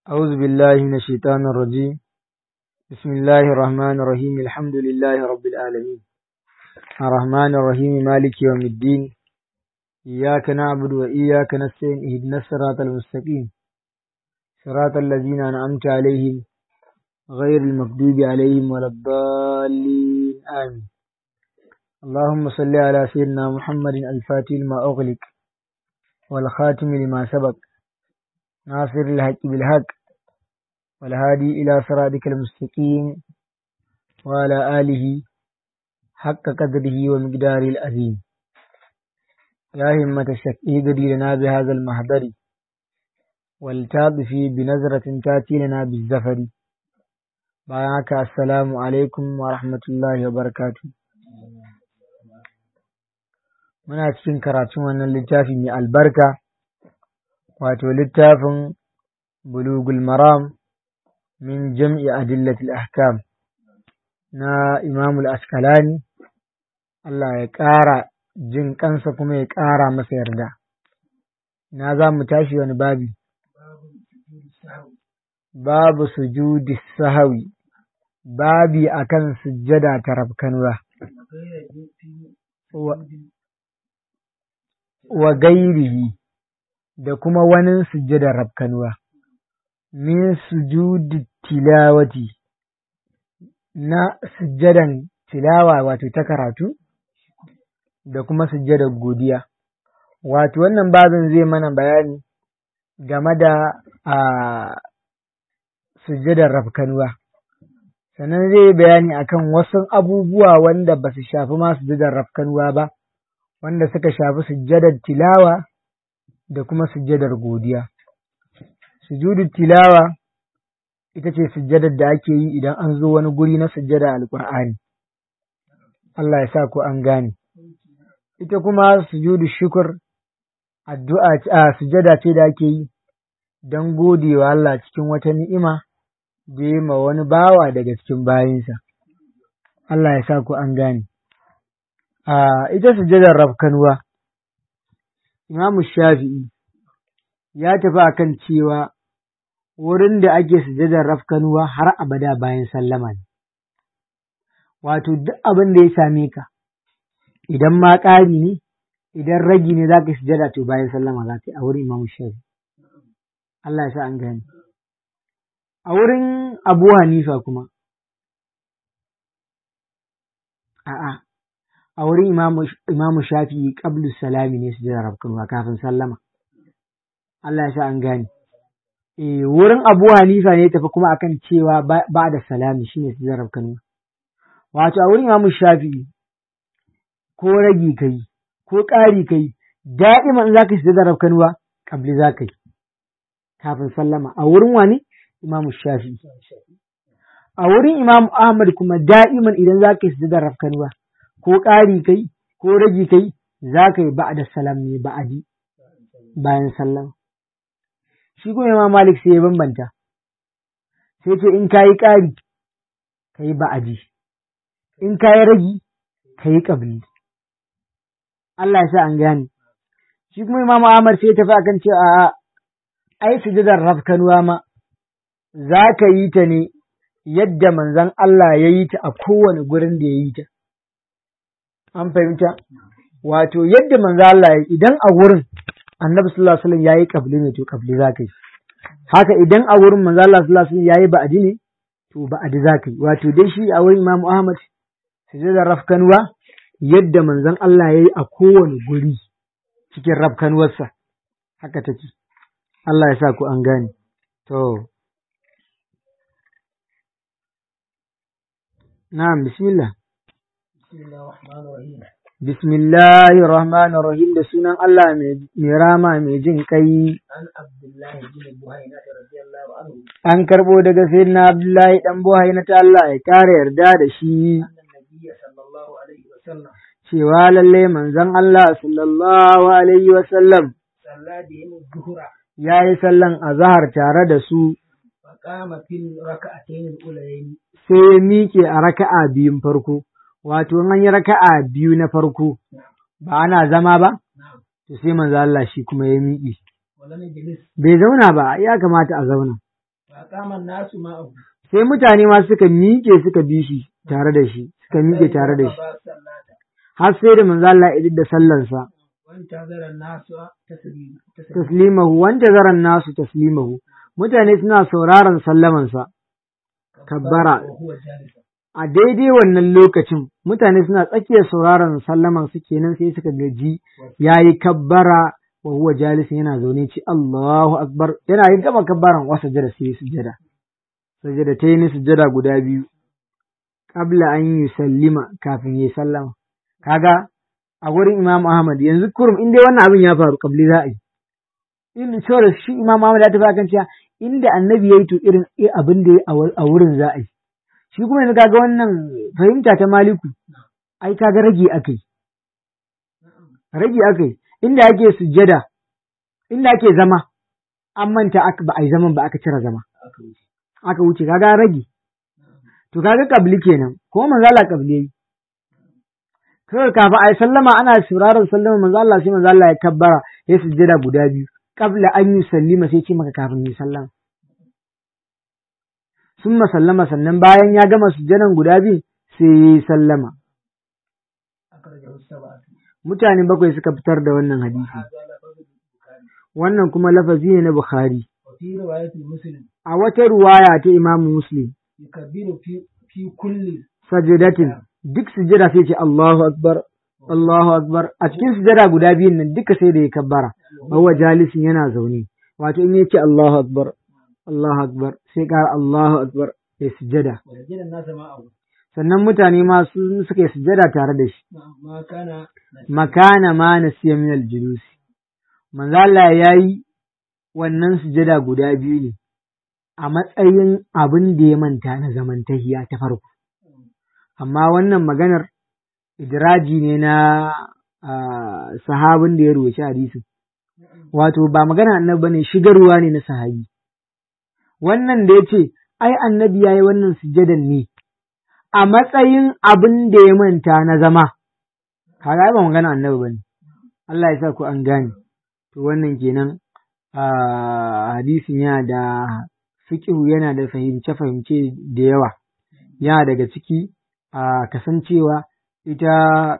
أعوذ بالله من الشيطان الرجيم بسم الله الرحمن الرحيم الحمد لله رب العالمين الرحمن الرحيم مالك يوم الدين إياك نعبد وإياك نستعين اهدنا الصراط المستقيم صراط الذين أنعمت عليهم غير المغضوب عليهم ولا الضالين آمين اللهم صل على سيدنا محمد الفاتح لما أغلق والخاتم لما سبق ناصر الحق بالحق والهادي إلى صراطك المستقيم وعلى آله حق قدره ومقداره العظيم يا همة الشك اهدري لنا بهذا المهدر والتاطفي بنظرة تاتي لنا بالزفر بارك السلام عليكم ورحمة الله وبركاته muna cikin karatun wannan littafi mai albarka wato littafin bulugul maram min jam'i adillatil ahkam na imamul askalani Allah ya ƙara jin kansa kuma ya ƙara masa yarda na za mu tashi wani babi babu sujudi sahawi babi akan sujjada ta rabkanwa wa gairihi da kuma wani sujjadar rabkanuwa, min sujudi tilawati na sujjadan tilawa wato ta karatu da kuma sujjadar godiya. Wato wannan babin zai mana bayani game da a sujjadar rabkanuwa. Sannan zai yi bayani akan wasu abubuwa wanda ba su shafi ma sujjadar rabkanuwa ba, wanda suka shafi sujjadar tilawa da kuma sujjadar godiya. Sujudu tilawa ita ce sujjadar da ake yi idan an zo wani guri na sujjada alƙur'ani. Allah ya sa ko an gane. Ita kuma sujudu shukur addu'a a sujjada ce da ake yi don godewa Allah cikin wata ni'ima da ya ma wani bawa daga cikin bayinsa. Allah ya sa ko an gane. A ita sujjadar rafkanuwa. Imamu Shafi'i ya tafi akan cewa wurin da ake sujadar rafkanuwa har abada bayan sallama ne. Wato duk abin da ya same ka, idan ma ƙari ne, idan ragi ne za ka sujada to bayan sallama za ka yi a wurin Imamu Shafi'i. Allah ya sa an gani. A wurin Abu Hanifa kuma, a'a, a wurin imamu shafi'i qablu salami ne su jira rabkanwa kafin sallama Allah ya sa an gane eh wurin Abu Hanifa ne tafi kuma akan cewa ba da salami shine su jira rabkanwa wato a wurin imamu shafi'i ko ragi kai ko ƙari kai da'ima in zaka shiga rabkanwa qabli zaka yi kafin sallama a wurin wani imamu shafi'i a wurin imamu Ahmad kuma da'iman idan zaka yi sujudar rafkanwa ko ƙari kai ko ragi kai za ka yi ba da salam ne ba'adi bayan sallam. Shi kuma Imam Malik sai ya bambanta, sai ce in ka yi ƙari ka yi ba'adi, in ka yi ragi ka yi ƙabli. Allah ya sa an gane. Shi kuma Imam Ahmad sai ya tafi akan cewa a ai sujudar rafkanuwa ma za ka yi ta ne yadda manzon Allah ya yi ta a kowane gurin da ya yi ta. an fahimta wato yadda manzo Allah ya idan a wurin annabi sallallahu alaihi wasallam yayi kabli ne to kabli zaka yi haka idan a wurin manzo Allah sallallahu alaihi wasallam yayi ba'adi ne to ba'adi zaka yi wato dai shi a wurin Imam Ahmad sujada rafkanwa yadda manzon Allah yayi a kowane guri cikin rafkanwarsa haka take Allah ya sa ku an gane to na'am bismillah Bismillahi Rahmanu Rahim da sunan Allah mai rama mai jin kai. An karɓo daga Sayyidina Abdullahi ɗan Buhari na ta Allah ya ƙara yarda da shi. Cewa lalle manzon Allah sallallahu Alaihi wasallam ya yi sallan azahar tare da su. Sai ya miƙe a raka'a biyun farko. wato an yi raka'a biyu na farko ba ana zama ba to sai manzo Allah shi kuma ya miƙe bai zauna ba ya kamata a zauna فأقام الناس معه sai mutane ma suka miƙe suka bi shi tare da shi suka miƙe tare da shi فقضى الصلاة har sai da manzo Allah ya idar da sallansa وانتظر الناس تسليم تسليم taslimahu wanda zaran nasu taslimahu mutane suna sauraron sallamansa kabbara وهو جالس a daidai wannan lokacin mutane suna tsakiyar sauraron sallaman su kenan sai suka gaji yayi kabbara wa huwa jalisin yana zaune ci Allahu akbar yana yin gama kabbaran wasa jada sai sujada sujada ta yi sujada guda biyu qabla an yi sallima kafin yi sallama kaga a wurin Imam Ahmad yanzu kurum in dai wannan abin ya faru kabli za a yi in saboda shi Imam Ahmad ya tafi akan cewa inda annabi ya yi to irin abin da ya yi a wurin za a yi shi kuma yanzu kaga wannan fahimta ta Maliku ai kaga rage akai rage akai inda ake sujjada inda ake zama an manta aka ba a yi zaman ba aka cire zama aka wuce kaga rage to kaga kabli kenan ko manzo Allah kabli yayi kawai kafin a yi sallama ana sauraron sallama manzo Allah sai manzo Allah ya kabbara ya sujjada guda biyu qabla an yi sallima sai ce maka kafin yi sallama sun sallama sannan bayan ya gama sujjadan guda biyu sai ya yi sallama أخرجه السبعة mutane bakwai suka fitar da wannan hadisi هذا لفظ البخاري wannan kuma lafazi ne na Bukhari وفي رواية مسلم a wata ruwaya ta Imam Muslim يكبر في في كل sajadatin duk sujada sai ce Allahu akbar Allahu akbar a cikin sujada guda biyun nan duka sai da ya kabbara huwa jalisin yana zaune wato in yace Allahu akbar Allahu akbar sai ƙara Allahu akbar ya sujada ورجل الناس معه sannan mutane ma su suka yi sujada tare da shi ما كان makana ma nasiya min al-julus manzo Allah yayi wannan sujada guda biyu ne a matsayin abin da ya manta na zaman tahiya ta farko amma wannan maganar idraji ne na ah, sahabin da ya ruwaci hadisin wato ba magana annabi bane shigarwa ne na sahabi wannan da yace ai annabi yayi wannan sujadan ne a matsayin abin da ya manta na zama kaga ai ba magana annabi bane Allah ya sa ku an gane to wannan kenan a hadisin yana da fiqhu yana da fahimce fahimce da yawa yana daga ciki a kasancewa ita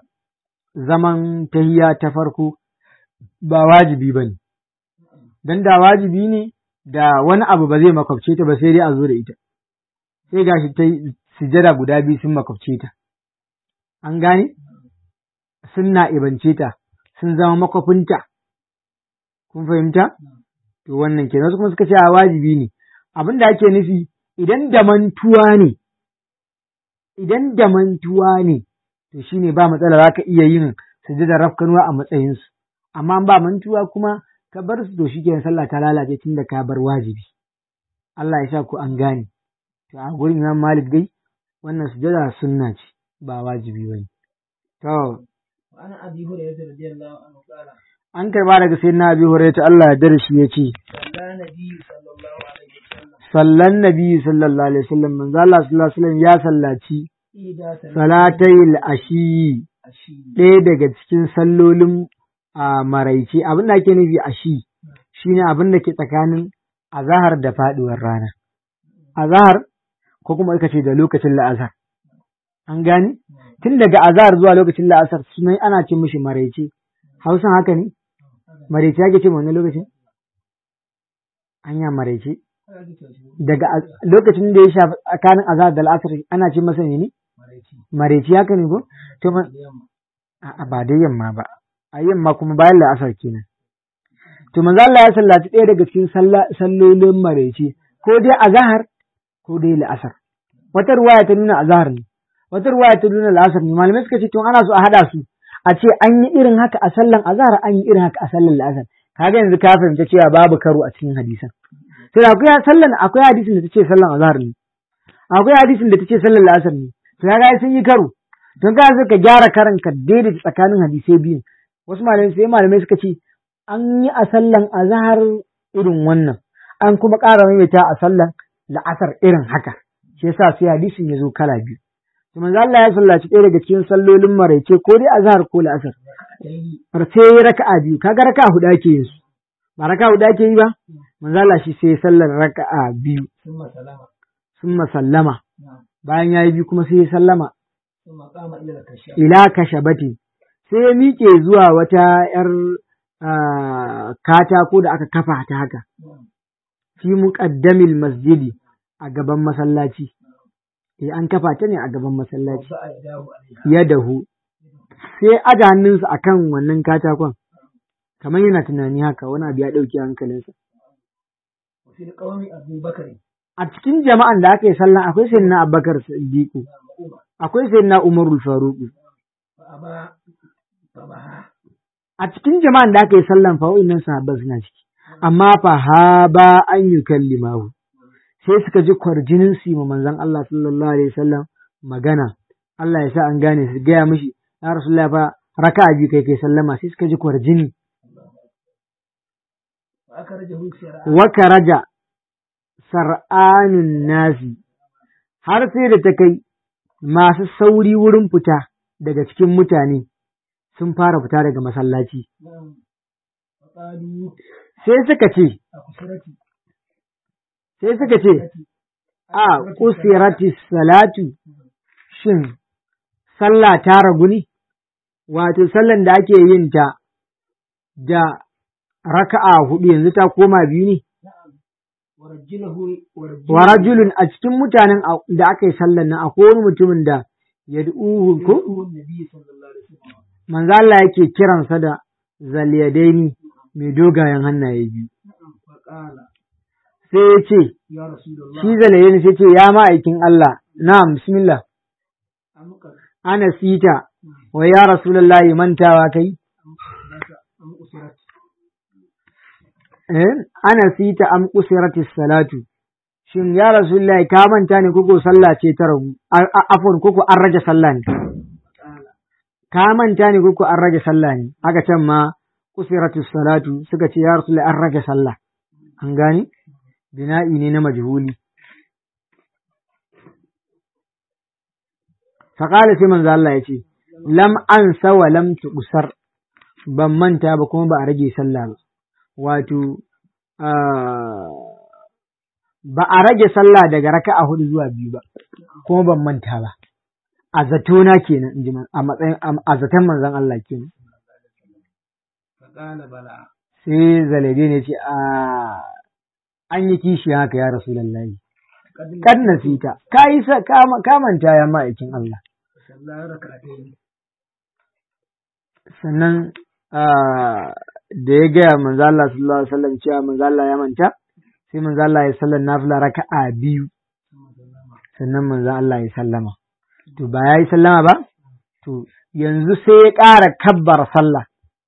zaman tahiya ta farko ba wajibi bane dan da wajibi ne da wani abu ba zai makwabce ta ba sai dai a zo da ita sai gashi ta yi sujada guda biyu sun makwabce ta an gane sun na'ibance ta sun zama makwafinta kun fahimta to wannan kenan wasu kuma suka ce a wajibi ne abin da ake nufi idan da mantuwa ne idan da mantuwa ne to shine ba matsala za ka iya yin sujadar rafkanuwa a matsayinsu amma ba mantuwa kuma ka bar su to shikenan sallah ta lalace tun da ka bar wajibi Allah ya sa ku an gane to a gurin Imam Malik dai wannan sujada sunna ce ba wajibi bane to وعن أبي هريرة رضي الله عنه قال an karba daga sayyidina Abi Hurairah Allah ya dare shi yace صلى النبي صلى الله عليه وسلم sallan nabi sallallahu alaihi wasallam manzo Allah sallallahu alaihi wasallam ya sallaci إذا salatayil ashi أشي ɗaya daga cikin sallolin a maraice abin da ake nufi ashi shine abin da ke tsakanin azahar da faduwar rana azahar ko kuma aka ce da lokacin la'asar an gani tun daga azahar zuwa lokacin la'asar sunan ana ce mishi maraice hausan haka ne maraice ake ce ma wannan lokacin anya maraice daga az- lokacin da ya shafi tsakanin azahar da la'asar ana ce masa ne maraice haka ne ko to ma- A'a ba dai yamma ba, a yamma kuma bayan la'asar kenan. To manzo Allah ya sallaci ɗaya daga cikin salla- sallolin maraice, ko dai azahar ko dai la'asar. Wata ruwaya ta nuna azahar ne, wata ruwaya ta nuna la'asar ne. Malamai suka ce to ana so a haɗa su, a ce an yi irin haka a sallan azahar an yi irin haka a sallan la'asar. Kaga yanzu ka fahimta cewa babu karo a cikin hadisan. To da akwai sallan akwai hadisin da ta ce sallan azahar ne. Akwai hadisin da ta ce sallan la'asar ne. To kaga sun yi karo. don ka ka gyara karan ka daidaita tsakanin hadisai biyun wasu malamai sai malamai suka ce an yi a sallan azhar irin wannan an kuma ƙara maimaita a sallan la'asar irin haka shi yasa sai hadisin ya zo kala biyu to manzo Allah ya sallaci ɗaya daga cikin sallolin maraice ko dai azhar ko la'asar sai raka'a biyu kaga raka'a huɗu ake yin su ba raka hudu ake yi ba manzo Allah shi sai sallar raka'a biyu ثم سلم summa sallama نعم bayan yayi biyu kuma sai ya sallama ثم قام إلى الكشاف ila kashabati sai ya miƙe zuwa wata ‘yar ah, katako da aka kafa ta haka نعم fi muqaddamil masjidi a gaban masallaci eh an kafa ta ne a gaban masallaci وضع يداه عليها yadahu sai aja hannunsa akan wannan katakon kamar yana tunani haka wani abu ya ɗauki hankalinsa وفي القوم أبو بكر a cikin jama'an da aka yi sallah akwai sayyidina Abubakar Siddiqu نعم وعمر akwai sayyidina Umarul Faruqu فأبى فبها a cikin jama'an da aka yi sallan fa wa'innan sahabban suna ciki amma fa ha ba an yi kallimahu sai suka ji kwarjinin su ma manzon Allah sallallahu alaihi wasallam magana Allah ya sa an gane su gaya mishi ya Rasulullah fa raka'a biyu kai kai sallama sai suka ji kwarjini فأخرجه سراء wa karaja sar'anun nasi har sai da ta kai masu sauri wurin fita daga cikin mutane sun fara fita daga masallaci نعم فقالوا sai suka ce أقصرتي sai suka ce a kusirati salatu shin sallah ta ragu ne wato sallan da ake yin ta da raka'a hudu yanzu ta koma biyu ne نعم ورجله ورجله wa rajulun a cikin mutanen a- da aka yi sallan nan akwai wani mutumin da yad'uhu ko يدعوه النبي صلى الله عليه وسلم manzo Allah yake kiransa da zaliyadaini mai dogayen hannaye biyu نعم فقال sai ya ce يا رسول الله shi zaliyadaini sai ce ya ma'aikin Allah na'am bismillah أمك ana sita wa ya rasulullahi mantawa kai أم أسرت eh ana sita am usiratis salatu shin ya rasulullahi ka manta ne koko sallah ce ta ragu A- a- afwan koko an rage sallah ne قال ka manta ne koko an rage sallah ne haka can ma usiratis salatu suka ce ya rasulullahi an rage sallah an gane bina'i ne na majhuli faƙala sai manzo Allah ya ce lam ansa wa lam tuqsar ban manta ba kuma ba a rage sallah ba wato ah, ba a rage sallah daga raka'a hudu zuwa biyu ba kuma ban manta ba a zatona kenan in ji man- a matsayin a zaton manzon Allah kenan فقال بلى sai zalade ne ce a an yi kishi haka ya rasulullahi قد kad nasita ka yi sa ka ma- ka manta ya ma'aikin Allah صلى ركعتين sannan ah, da ya gaya manzo Allah sallallahu alaihi wasallam cewa manzo Allah ya manta sai manzo Allah ya sallar nafila raka'a biyu ثم سلم sannan manzo Allah ya sallama to ba ya yi sallama ba to yanzu sai ya ƙara kabbar sallah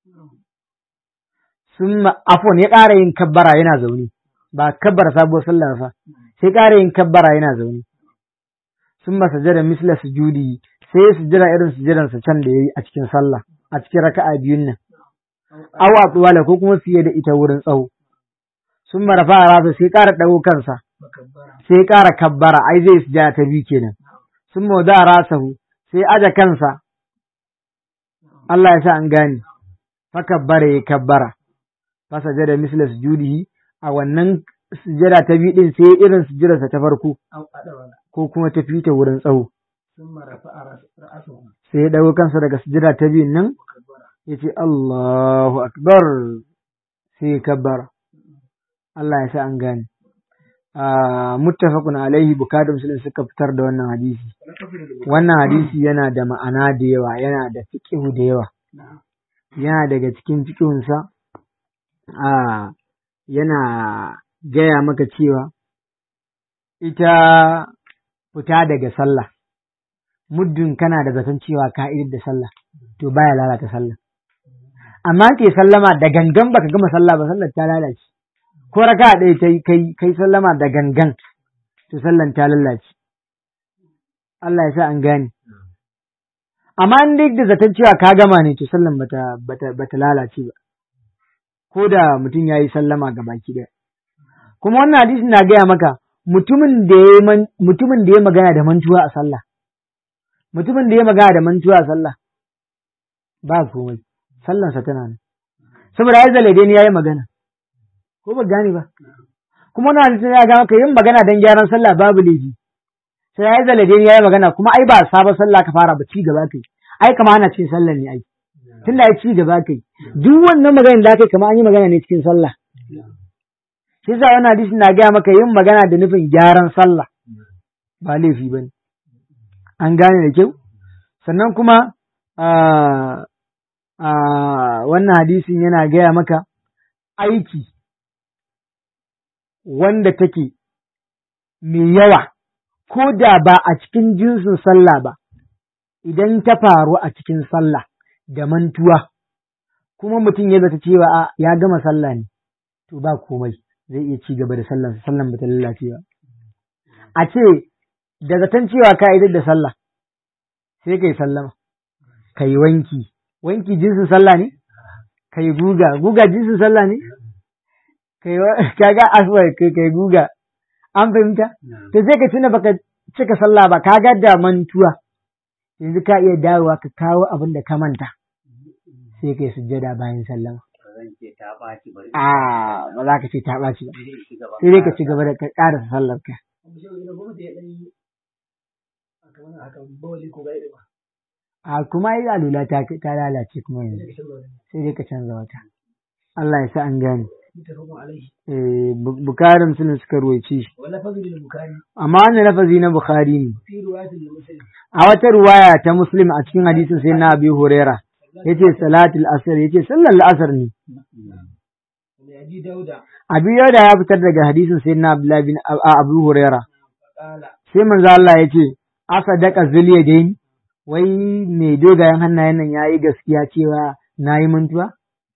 sun afon ya ƙara yin kabbara yana zaune ba kabbara sabuwar sallah fa sai ƙara yin kabbara yana zaune sun ba sajada misla sujudi sai ya sujada irin sujadansa can da ya yi a cikin sallah a cikin raka'a biyun nan أو awa tuwala ko kuma fiye da ita wurin tsawo sun marafa a rasa sai ƙara ɗago kansa فكبر sai ƙara kabbara ai zai sujada ta biyu kenan sun mauda a rasahu sai aja kansa Allah ya sa an gane fa kabbara ya kabbara fa sajada misla sujudihi a wannan sujada ta biyu din sai irin sujadarsa ta farko أو أدبر ko kuma ta fita wurin tsawo ثم رفع رأس- رأسه sai ya ɗago kansa daga sujada ta biyun nan وكبر ya ce Allahu akbar sai ya kabbara Allah ya sa an gane Ah, muttafaqun alaihi bukari muslim suka fitar da wannan hadisi ولكفر البخاري wannan hadisi yana da ma'ana da yawa yana da fiqhu da yawa نعم yana daga cikin fiqhunsa a yana gaya maka cewa ita fita daga sallah muddin kana da zaton cewa ka idar da sallah to baya lalata sallah amma ke sallama da gangan baka gama sallah ba sallar ta lalace ko raka ɗaya ta yi kai kai sallama da gangan to sallan ta lalace Allah ya sa an gane amma in dai da zaton cewa ka gama ne to sallan bata bata bata lalace ba ko da mutum ya yi sallama ga baki ɗaya kuma wannan hadisi na gaya maka mutumin da ya man- mutumin da ya magana da mantuwa a sallah mutumin da ya magana da mantuwa a sallah ba komai sallansa tana nan saboda ya zale dai ya yi magana ko ba gane ba kuma na hadisin ya ga maka yin magana dan gyaran sallah babu laifi sai yayi zalade ya yi magana kuma ai ba sabon sallah ka fara ba ci gaba kai ai kama ana cikin sallah ne ai tunda ya ci gaba kai duk wannan maganar da kai kama an yi magana ne cikin sallah shi yasa wannan hadisin na gaya maka yin magana da nufin gyaran sallah ba laifi bane an gane da kyau sannan kuma wannan hadisin yana gaya maka aiki wanda take mai yawa ko da ba a cikin jinsin sallah ba idan ta faru a cikin sallah da mantuwa kuma mutum ya zata cewa a ya gama sallah ne to ba komai zai iya ci gaba da sallan sallan ba ta lalace ba a ce da zaton cewa ka idar da sallah sai kai sallama kai wanki wanki jinsin sallah ne kai guga guga jinsin sallah ne kai kaga aswai kai kai guga an fahimta to sai ka tuna baka cika sallah ba kaga da mantuwa yanzu ka iya dawowa ka kawo abin da ka manta sai kai sujjada bayan sallama a ba za ka ce ta ɓaci ba sai dai ka ci gaba da ka ƙarasa sallar ka a kuma yi alula ta ta lalace kuma yanzu sai dai ka canza wata Allah ya sa an gane eh bukarin sun suka ruwaice shi amma wannan lafazi na bukhari ne a wata ruwaya ta muslim a cikin hadisin sai na abi huraira yace salatul asr yace sallar la'asar ne abi yauda ya fitar daga hadisin sai na abdullahi bin abu huraira sai manzo Allah yace asadaka zuliyadain wai mai dogayen hannayen nan yayi gaskiya cewa nayi mantuwa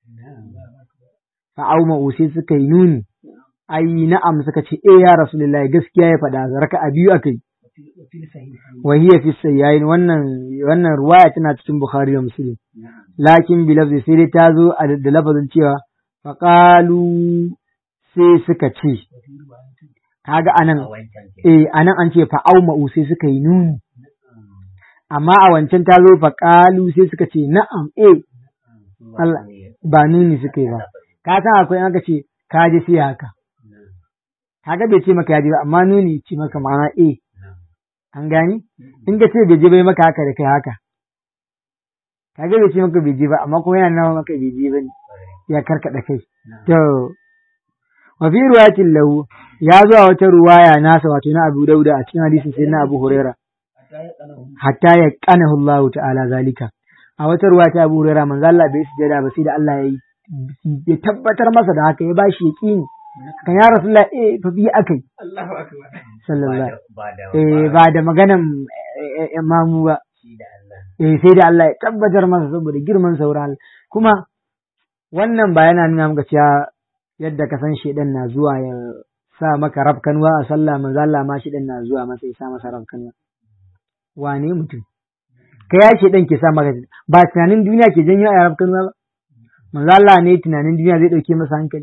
fa'auma sai suka yi nuni ai na'am suka ce eh ya rasulullahi gaskiya ya faɗa raka a biyu akai wa hiya fi sayyain wannan wannan ruwaya tana cikin bukhari da muslim lakin bi lafzi sai dai ta zo da lafazin cewa faqalu sai suka ce kaga anan eh anan an ce fa'auma sai suka yi nuni amma a wancan ta zo faqalu sai suka ce na'am eh Allah ba nuni suka yi ba ka san akwai aka ce ka ji sai haka kaga bai ce maka ya ji ba amma nuni ce maka ma'ana eh an gani in ka ce bai je bai maka haka da kai haka kaga bai ce maka bai je ba amma kuma yana nawa maka bai je ba ne ya karkada kai to wa fi ruwayatin lahu ya zo a wata ruwaya nasa wato na Abu Dauda a cikin hadisin sai na Abu Huraira hatta ya qanahu Allah ta'ala zalika a wata ruwa ta Abu Huraira manzo Allah bai sujada ba sai da Allah ya yi ya tabbatar masa da haka ya ba shi yaƙini kan ya rasulullah eh fa bi akai Allahu akbar sallallahu eh ba da maganan imamu ba eh sai da Allah ya tabbatar masa saboda girman sauran kuma wannan ba yana nuna maka cewa yadda ka san shedan na zuwa ya sa maka rafkanwa a sallah manzo Allah ma shedan na zuwa masa ya sa masa rafkanwa wane mutum kai ya shedan ke sa maka ba tunanin duniya ke janyo a rafkanwa ba manzo Allah ne tunanin duniya zai ɗauke masa hankali.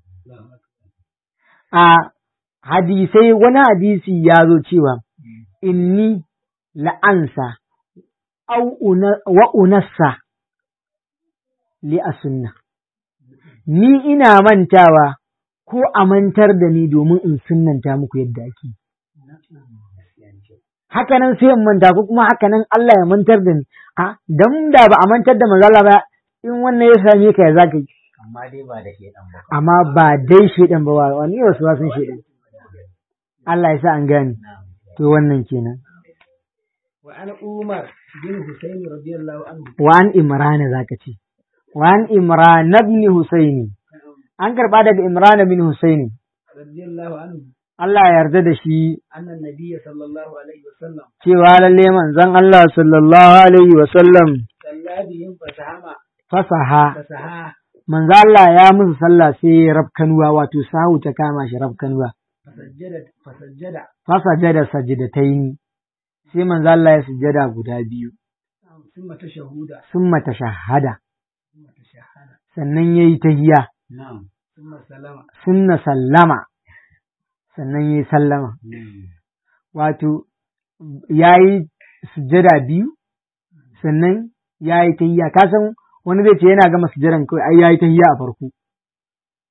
A hadisai wani hadisi ya zo cewa inni la'ansa wa unassa li a sunna. Ni ina mantawa ko a mantar da ni domin in sunnanta muku yadda ake. Hakanan sai in manta ko kuma hakanan Allah ya mantar da ni. A, don da ba a mantar da manzala ba in wannan ya same ka ya zaka yi amma dai ba da shedan ba amma ba dai shedan ba wani wasu ba sun shedan Allah ya sa an gane to wannan kenan wa an umar bin husaini radiyallahu anhu wa an imrana zaka ce wa an imran ibn husaini an karba daga imran bin husaini radiyallahu anhu Allah ya yarda da shi anna nabiyya sallallahu alaihi wasallam cewa lalle manzon Allah sallallahu alaihi wa sallam sallabihim fasahama fasaha fasaha manzo Allah ya musu sallah sai ya rafkanuwa wato sahu ta kama shi rafkanuwa fasajjada fasajjada fasajada sajidataini sai manzo Allah ya sujjada guda biyu summa tashahuda summa tashahhada summa tashahhada sannan yayi tahiyya na'am summa salama sunna sallama sannan yayi sallama wato yayi sujjada biyu sannan yayi tahiyya ka san wani zai ce yana gama sujjadan kawai ai yayi tahiyya a farko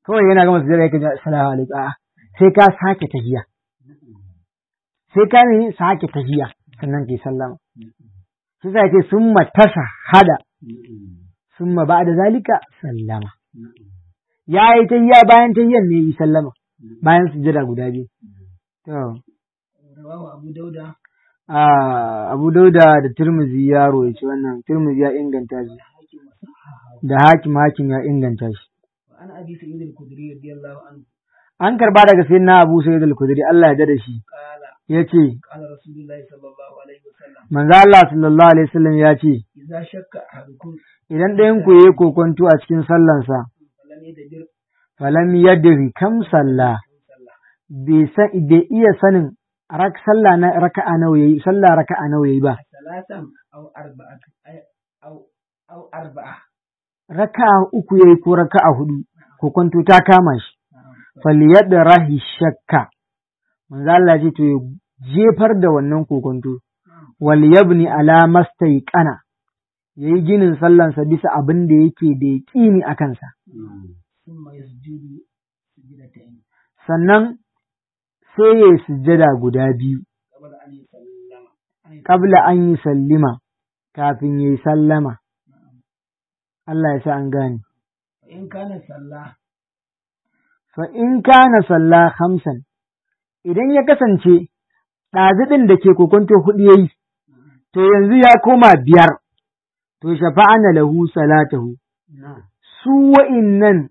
kawai yana gama sujada yake ji assalamu alaikum a'a sai ka sake tahiyya sai ka ne sake tahiyya sannan kai sallama sai sai ce summa tasa hada summa ba'da zalika sallama ya yi tahiyya bayan tahiyyan ne yi sallama bayan sujada guda biyu to rawahu abu dauda a Abu Dauda da Tirmidhi ya royaci wannan Tirmidhi ya inganta shi da hakim hakim ya inganta shi wa an abi sa'id al-khudri radiyallahu anhu an karba daga sayyidina Abu Sa'id al-Khudri Allah ya dada shi qala yace qala rasulullahi sallallahu alaihi wasallam manzo Allah sallallahu alaihi wasallam ya ce idza shakka ahadukum idan ɗayan ku yayi kokonto a cikin sallansa falam yadbir falam yadri kam salla sallah bai san bai iya sanin rak sallah na raka'a nawa yayi sallah raka'a nawa yayi ba salatan aw arba'at ay- aw aw arba'a raka'a uku yayi ko raka'a hudu kokonto ta kama shi falyadrahi shakka manzo Allah ya ce to ya jefar da wannan kokonto wal yabni ala mastaiqana yayi ginin sallansa bisa abin da yake da yaqini a kansa thumma yasjudu sujdatayn sannan sai ya sujjada guda biyu qabla an yusallama an qabla an yi sallima kafin yayi sallama Allah ya sa an gane fa in kana sallah fa in kana salla hamsan idan ya kasance ɗaziɗin da ke kokonto hudu yayi to yanzu ya koma biyar to shafa'ana lahu salatahu su wa'innan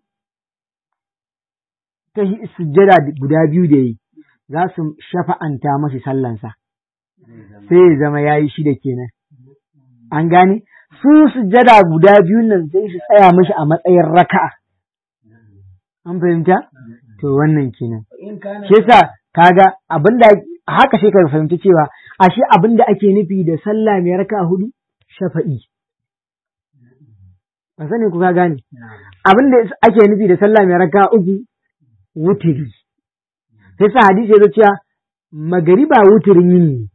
ta hi- sujjada guda biyu da yi za su shafa'anta mashi sallansa sai ya zama ya yi shida kenan an gane su sujjada guda biyun nan sai su tsaya mashi a matsayin raka'a an fahimta to wannan kenan fa in kana shi yasa kaga abinda haka sai ka fahimci cewa ashe abinda ake nufi da sallah mai raka'a hudu shafa'i ba sani ku ka gane abinda ake nufi da sallah mai raka'a uku wutiri sai sa hadisi ya zo cewa magariba wutirin yini ne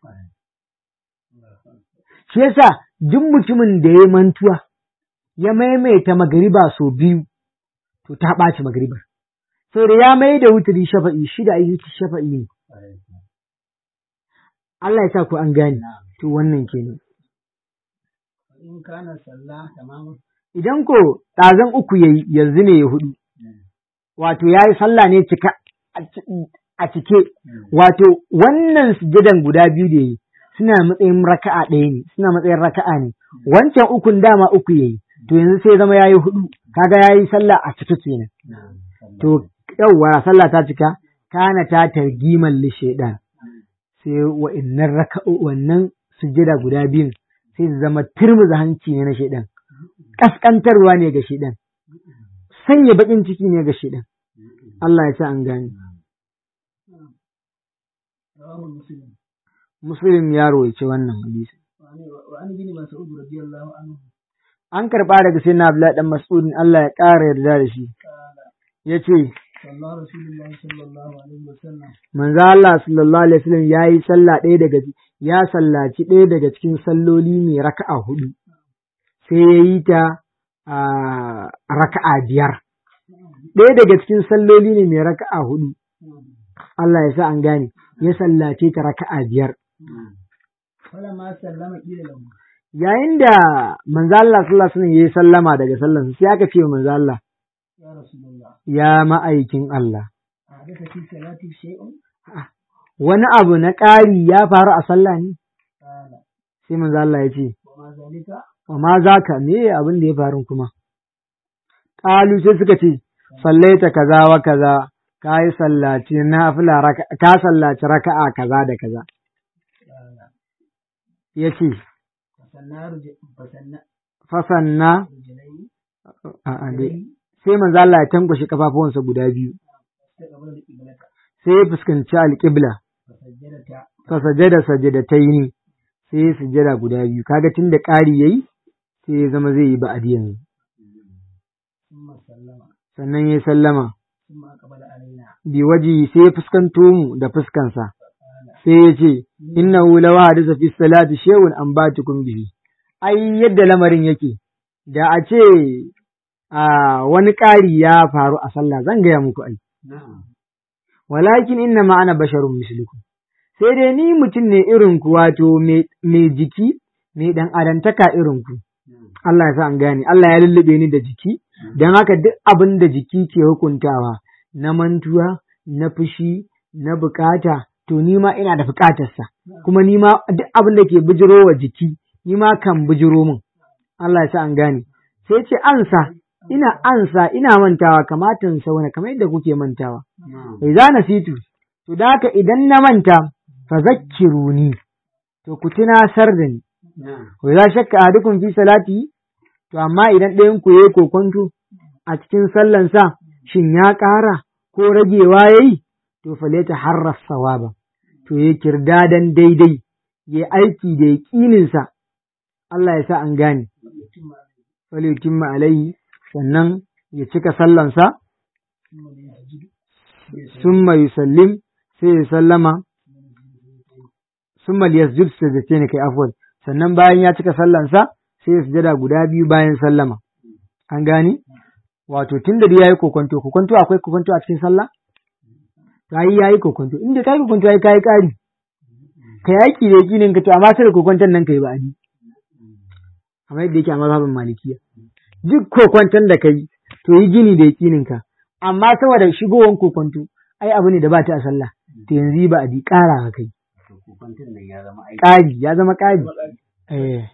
shi yasa duk mutumin da ya mantuwa ya maimaita magariba sau biyu to ta ɓaci magaribar sau da ya mai da wutiri shafa'i shida yi shafa'i ne Allah ya sa ku an gane to wannan kenan fa in kana sallah tamamu idan ko ɗazan uku yayi yanzu ne ya hudu wato ya yi sallah ne cika a cike wato wannan sujadan guda biyu da yi suna matsayin raka'a ɗaya ne suna matsayin raka'a ne wancan ukun dama uku yayi to yanzu sai zama yayi hudu kaga yayi sallah a cike kenan to yawwa sallah ta cika kana ta targiman li shaidan sai wa'annan raka'o wannan sujjada guda biyun sai su zama turmuza hanci ne na shaidan kaskantarwa ne ga shaidan sanya bakin ciki ne ga shaidan Allah ya sa an gane rawahu muslim muslim ya rawaice wannan hadisi wa an wa an bin mas'ud radiyallahu anhu an karba daga sai na Abdullahi dan Mas'ud Allah ya ƙara yarda da shi qala yace sallallahu rasulullahi sallallahu alaihi wasallam manzo Allah sallallahu alaihi wasallam yayi sallah ɗaya daga ya sallaci ɗaya daga cikin salloli mai raka'a hudu sai ya yi ta a raka'a biyar ɗaya daga cikin salloli ne mai raka'a hudu Allah ya sa an gane ya sallace ta raka'a biyar falamma sallama qila lahu yayin da manzo Allah sallallahu alaihi wasallam yayi sallama daga sallansa sai aka ce wa manzo Allah ya rasulullah ya ma'aikin Allah hadatha fi salati shay'un wani abu na ƙari ya faru a sallah ne qala sai manzo Allah ya ce wa ma zalika wa ma zaka me abin da ya faru kuma qalu sai suka ce sallaita kaza wa kaza ka yi sallaci nafila raka ka sallaci raka'a kaza da kaza qala yace fasanna ruj fasanna fasanna rujulaini a a dai sai manzo Allah ya tankwashe kafafuwansa guda biyu taqabbala al-qiblata sai ya fuskanci alƙibla fasajjadata fa sajada sajadataini sai ya sujada guda biyu kaga tun da ƙari yayi sai ya zama zai yi ba'adi yanzu thumma sallama sannan ya sallama thumma aqbala alaina bi waji sai ya fuskanto mu da fuskansa sai ya ce innahu law hadisa fi salati shay'un an batukum bihi ai yadda lamarin yake da a ce a wani ƙari ya faru a sallah zan gaya muku ai walakin inna ma ana basharun mislukum sai dai ni mutum ne irin ku wato mai jiki mai dan adantaka irin ku Allah ya sa an gane Allah ya lullube ni da jiki don haka duk abin da jiki ke hukuntawa na mantuwa na fushi na bukata to ni ma ina da bukatarsa kuma ni ma duk abin da ke bijiro wa jiki ni ma kan bijiro min Allah ya sa an gane sai ce ansa ina ansa ina mantawa kamatan sauna kamar yadda kuke mantawa idza nasitu to da haka idan na manta fa zakkiruni to ku tunasar da ni wa idza shakka ahadukum fi salati to amma idan ɗayan ku yayi kokonto a cikin sallansa shin ya ƙara ko ragewa yayi to faleta harras sawaba to ya kirdadan daidai ya aiki da yaƙininsa Allah ya sa an gane falyutimma alaihi sannan ya cika sallansa summa yusallim sai ya sallama summa liyasjud sajdatayn kai afwan sannan bayan ya cika sallansa sai ya sujada guda biyu bayan sallama an gane wato tunda da yayi kokonto kokonto akwai kokonto a cikin sallah kai yayi kokonto inda kai kokonto yayi kai kari kai yaki da yakinin ka to amma sai kokonton nan kai ba ani amma yadda yake a mazhabin malikiya duk kokonton da kai to yi gini da yakinin ka amma saboda shigowan kokonto ai abu ne da ba ta a sallah to yanzu ba a di ƙara ka kai ƙari ya zama ƙari eh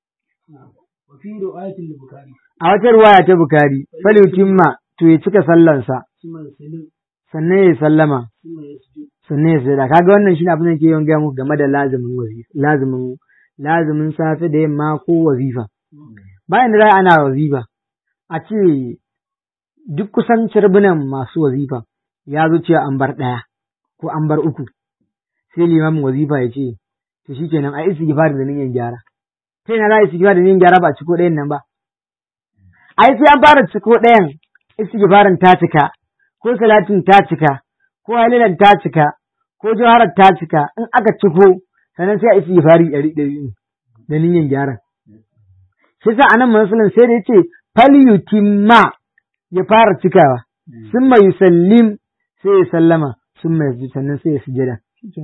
a wata ruwaya ta bukari falutimma to ya cika sallansa sannan ya sallama sannan ya sujada kaga wannan shine abin da ke yawan gaya muku game da lazimin wazifa lazimin lazimin safe da yamma ko wazifa bayan da za ana wazifa a ce duk kusan cirbunan masu wazifa ya zo cewa an bar ɗaya ko an bar uku sai limamin wazifa ya ce to shikenan a isi gifar da niyan gyara sai na za a isi da niyan gyara ba a ciko ɗayan nan ba ai sai an fara ciko ɗayan istighfarin ta cika ko salatin ta cika ko halilan ta cika ko jawarar ta cika in aka ciko sannan sai a istighfari ɗari ɗari da niyan gyara shi sa anan musulun sai da yace falyutimma ya fara cikawa summa yusallim sai ya sallama summa yasjud sannan sai ya sujada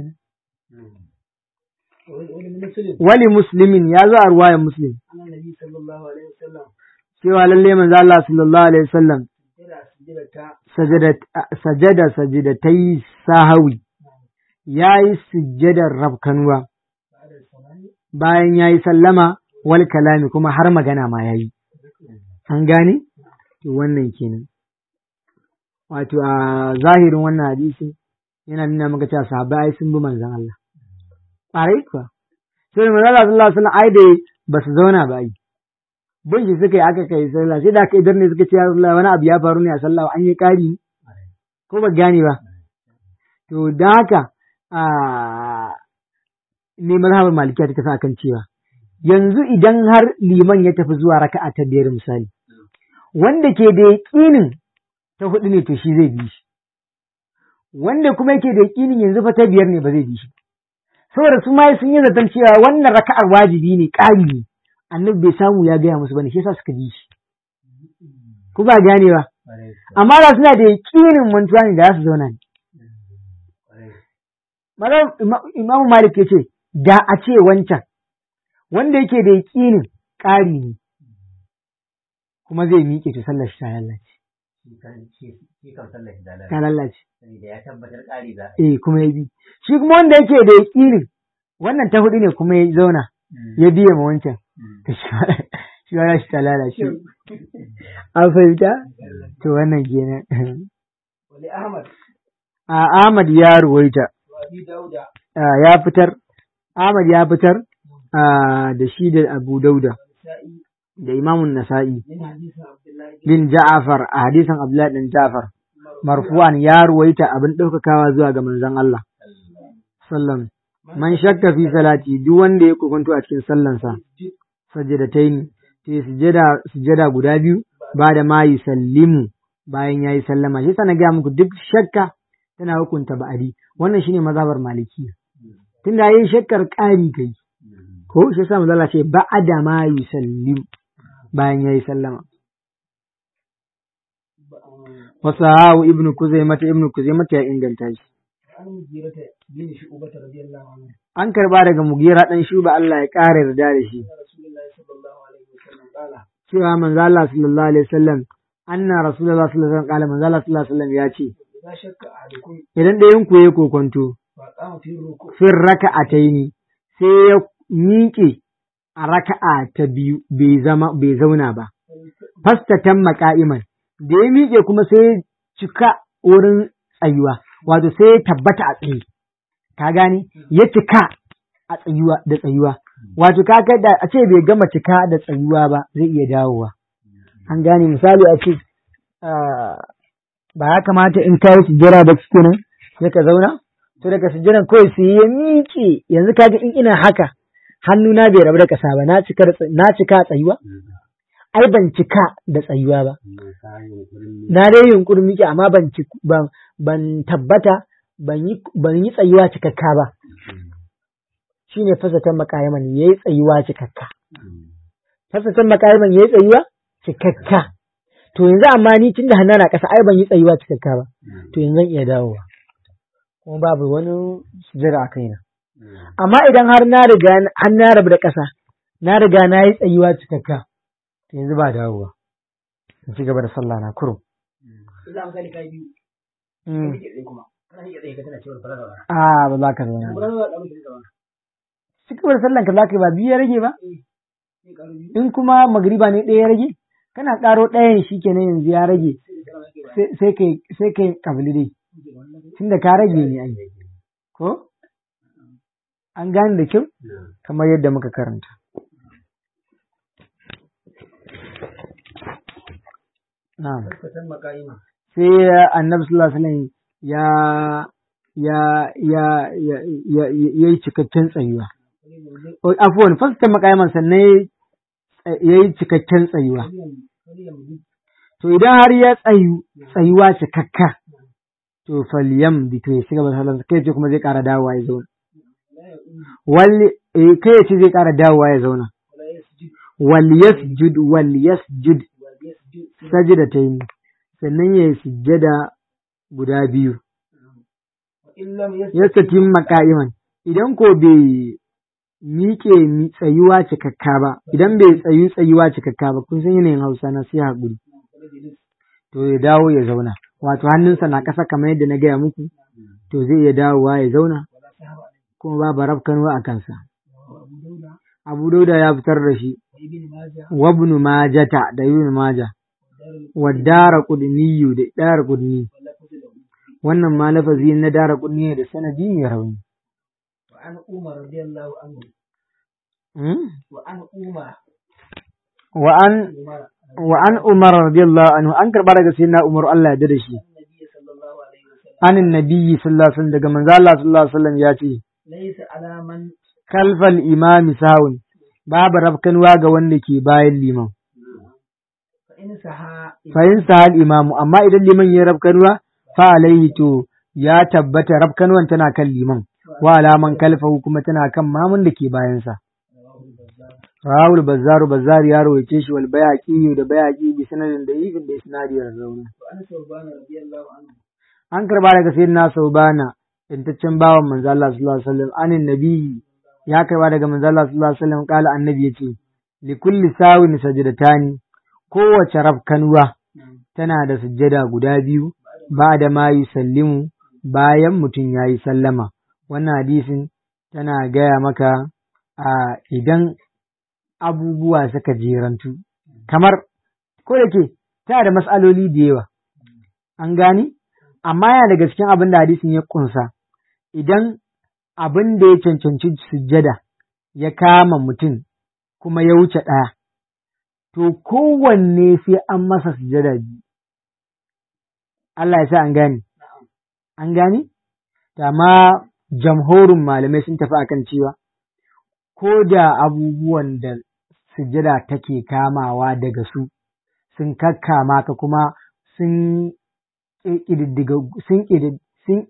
wali muslimin ya zo a ruwayan muslim cewa lalle manzo Allah sallallahu alaihi wasallam sajada sajidatai sahawi yayi sujjadar rabkanuwa bayan yayi sallama wal kalami kuma har magana ma yayi an gane to wannan kenan wato a zahirin wannan hadisi yana nuna maka cewa sahabbai ai sun bi manzon Allah ƙwarai kuwa sai manzo Allah sallallahu alaihi wasallam ai da ba su zauna ba ai bin shi suka yi aka kai sallah sai da aka idar ne suka ce ya Allah wani abu ya faru ne a sallah an yi ƙari ko ba gane ba to da haka a ne mazhabar malikiya ta tafi akan cewa yanzu idan har liman ya tafi zuwa raka'a ta biyar misali wanda ke da yaƙinin ta hudu ne to shi zai bi shi wanda kuma yake da yaƙinin yanzu fa ta biyar ne ba zai bi shi saboda su ma sun yi zaton cewa wannan raka'ar wajibi ne ƙari ne annabi bai samu ya gaya musu bane shi yasa suka ji shi ku ba gane ba amma da suna da yakinin mantuwa ne da za su zauna ne imamu malik ya ce da a ce wancan wanda yake da yakinin ƙari ne kuma zai miƙe to sallar shi ta lallace ta lallace eh kuma ya bi shi kuma wanda yake da yakinin wannan ta hudu ne kuma ya zauna ya biya ma wancan shi ba shi ta lalace an fahimta to wannan kenan a Ahmad ya ruwaita ya fitar Ahmad ya fitar da shi da Abu Dauda da Imamun Nasa'i bin Ja'afar a hadisan Abdullahi bin Ja'far marfu'an ya ruwaita abin ɗaukakawa zuwa ga manzon Allah sallam man shakka fi salati duk wanda ya kokonto a cikin sallansa sajadataini sai sujada sujada guda biyu ba da ma yusallimu bayan yayi sallama shi sana ga muku duk shakka tana hukunta ba'adi wannan shine mazhabar maliki tunda yayin shakkar ƙari kai ko shi yasa manzo ce ba'ada ma yusallim bayan yayi sallama wasu hawa ibn kuzaimata ibn kuzaimata ya inganta shi وعن مغيرة بن شعبة رضي الله عنه an karba daga mugira dan shuba Allah ya ƙara yarda da shi أن رسول الله صلى الله عليه وسلم قال cewa manzo Allah sallallahu alaihi wasallam anna rasulullah sallallahu alaihi wasallam kala manzo Allah sallallahu alaihi wasallam ya ce إذا شك أحدكم idan ɗayan ku yayi kokonto فقام في الركوع fin raka'ataini sai ya miƙe a raka'a ta biyu bai zama bai zauna ba fastatan maka'iman da ya miƙe kuma sai ya cika wurin tsayuwa wato sai ya tabbata a tsaye ka gane ya cika a tsayuwa da tsayuwa wato ka ga da a ce bai gama cika da tsayuwa ba zai iya dawowa an gane misali a ce ah, ba ya kamata in kai sujjara ba kenan sai ka zauna to daga sujjaran kawai sai ya miƙe yanzu kaga in ina haka hannuna bai rabu da ƙasa ba na cika da tsa- na cika a tsayuwa ai ban cika da tsayuwa ba na dai yunkurin miƙe amma ban ci ban ban tabbata ban yi ban yi tsayuwa cikakka ba shine fasatan makayaman yayi tsayuwa cikakka fasatan makayaman yayi tsayuwa cikakka to yanzu amma ni tunda hannu na ƙasa ai ban yi tsayuwa cikakka ba to yanzu zan iya dawowa kuma babu wani sujjada a kaina amma idan har na riga har na rabu da ƙasa na riga na yi tsayuwa cikakka to yanzu ba dawowa in ci gaba da sallah na kurum إذا أمثال كاي بيو Mm. كيف يجي كما كان هي كذا كذا تقول فلا ولا a ba za ka zauna ba ولا ولا أبو كذا ولا ci gaba da sallan ka za ka yi ba biyu ya rage ba إيه قالوا بيو in kuma magriba ne ɗaya ya rage kana ƙaro ɗayan shi kenan yanzu ya rage sai- sai kai sai kai kabili dai tunda ka rage ne ai ko an gane da kyau kamar yadda muka karanta na'am فتن مقايمة sai annabi sallallahu alaihi wasallam ya ya ya ya ya ya yi cikakken tsayuwa O, afwan fasta makayaman sannan ya yi cikakken tsayuwa to idan har ya tsayu tsayuwa cikakka to falyam bi to ya shiga sallan kai ce kuma zai ƙara dawowa ya zauna wal eh, kai ya ce zai ƙara dawowa ya zauna ولا يسجد wal yasjud wal yasjud ويسجد sajdatayn sannan ya yi sujjada guda biyu وإن لم يسجد yastatim maka'iman idan ko bai miƙe mi- tsayuwa cikakka ba idan bai tsayu tsayuwa cikakka ba kun san yanayin Hausa na sai haƙuri to ya dawo ya zauna wato hannunsa na ƙasa kamar yadda na gaya muku to zai iya dawowa ya zauna ولا سهو عليه kuma babu rafkanuwa a kansa وأبو داود Abu Dauda ya fitar da shi وابن ماجه wa ibn Majata da Ibn Majah wa Dara Qudniyu da Dara Qudni واللفظ له wannan ma lafazi na Dara Qudni da sanadi mai rauni وعن عمر رضي الله عنه Hmm? وعن عمر wa an عمر wa an Umar radiyallahu anhu an karba daga sayyidina Umar Allah ya yarda da shi النبي صلى الله عليه وسلم anin nabiyyi sallallahu alaihi wasallam daga manzo Allah sallallahu alaihi wasallam ya ce ليس على من kalfal imami sawun babu rafkanuwa ga wanda ke bayan liman فإن سها fahim sahal imamu amma idan liman ya rafkanuwa fa alaihi to ya tabbata rafkanuwan tana kan liman wa alaman kalfahu kuma tana kan mamun da ke bayansa Rawul Bazzaru Bazzar ya rawaice shi wal bayaqi da bayaqi bi sanadin da yifin da isnadi ya zauna وعن ثوبان رضي الله عنه an karba daga sayyidina Saubana intaccen bawan manzo Allah sallallahu alaihi wasallam anin nabi ya karba daga manzo Allah sallallahu alaihi wasallam kala annabi yace li kulli sawin sajdatani kowace rafkanuwa tana da sujjada guda biyu ba da ma yusallimu bayan mutum ya yi sallama wannan hadisin tana gaya maka a idan abubuwa suka jerantu kamar ko da ke tana da matsaloli da yawa an gani amma yana daga cikin abin da hadisin ya kunsa idan abin da ya cancanci sujjada ya kama mutum kuma ya wuce ɗaya to kowanne sai an masa sujjada biyu Allah ya sa an gane an gane amma jamhorin malamai sun tafi akan cewa ko da abubuwan da sujjada take kamawa daga su sun kakkama ka kuma sun ƙididdiga sun sun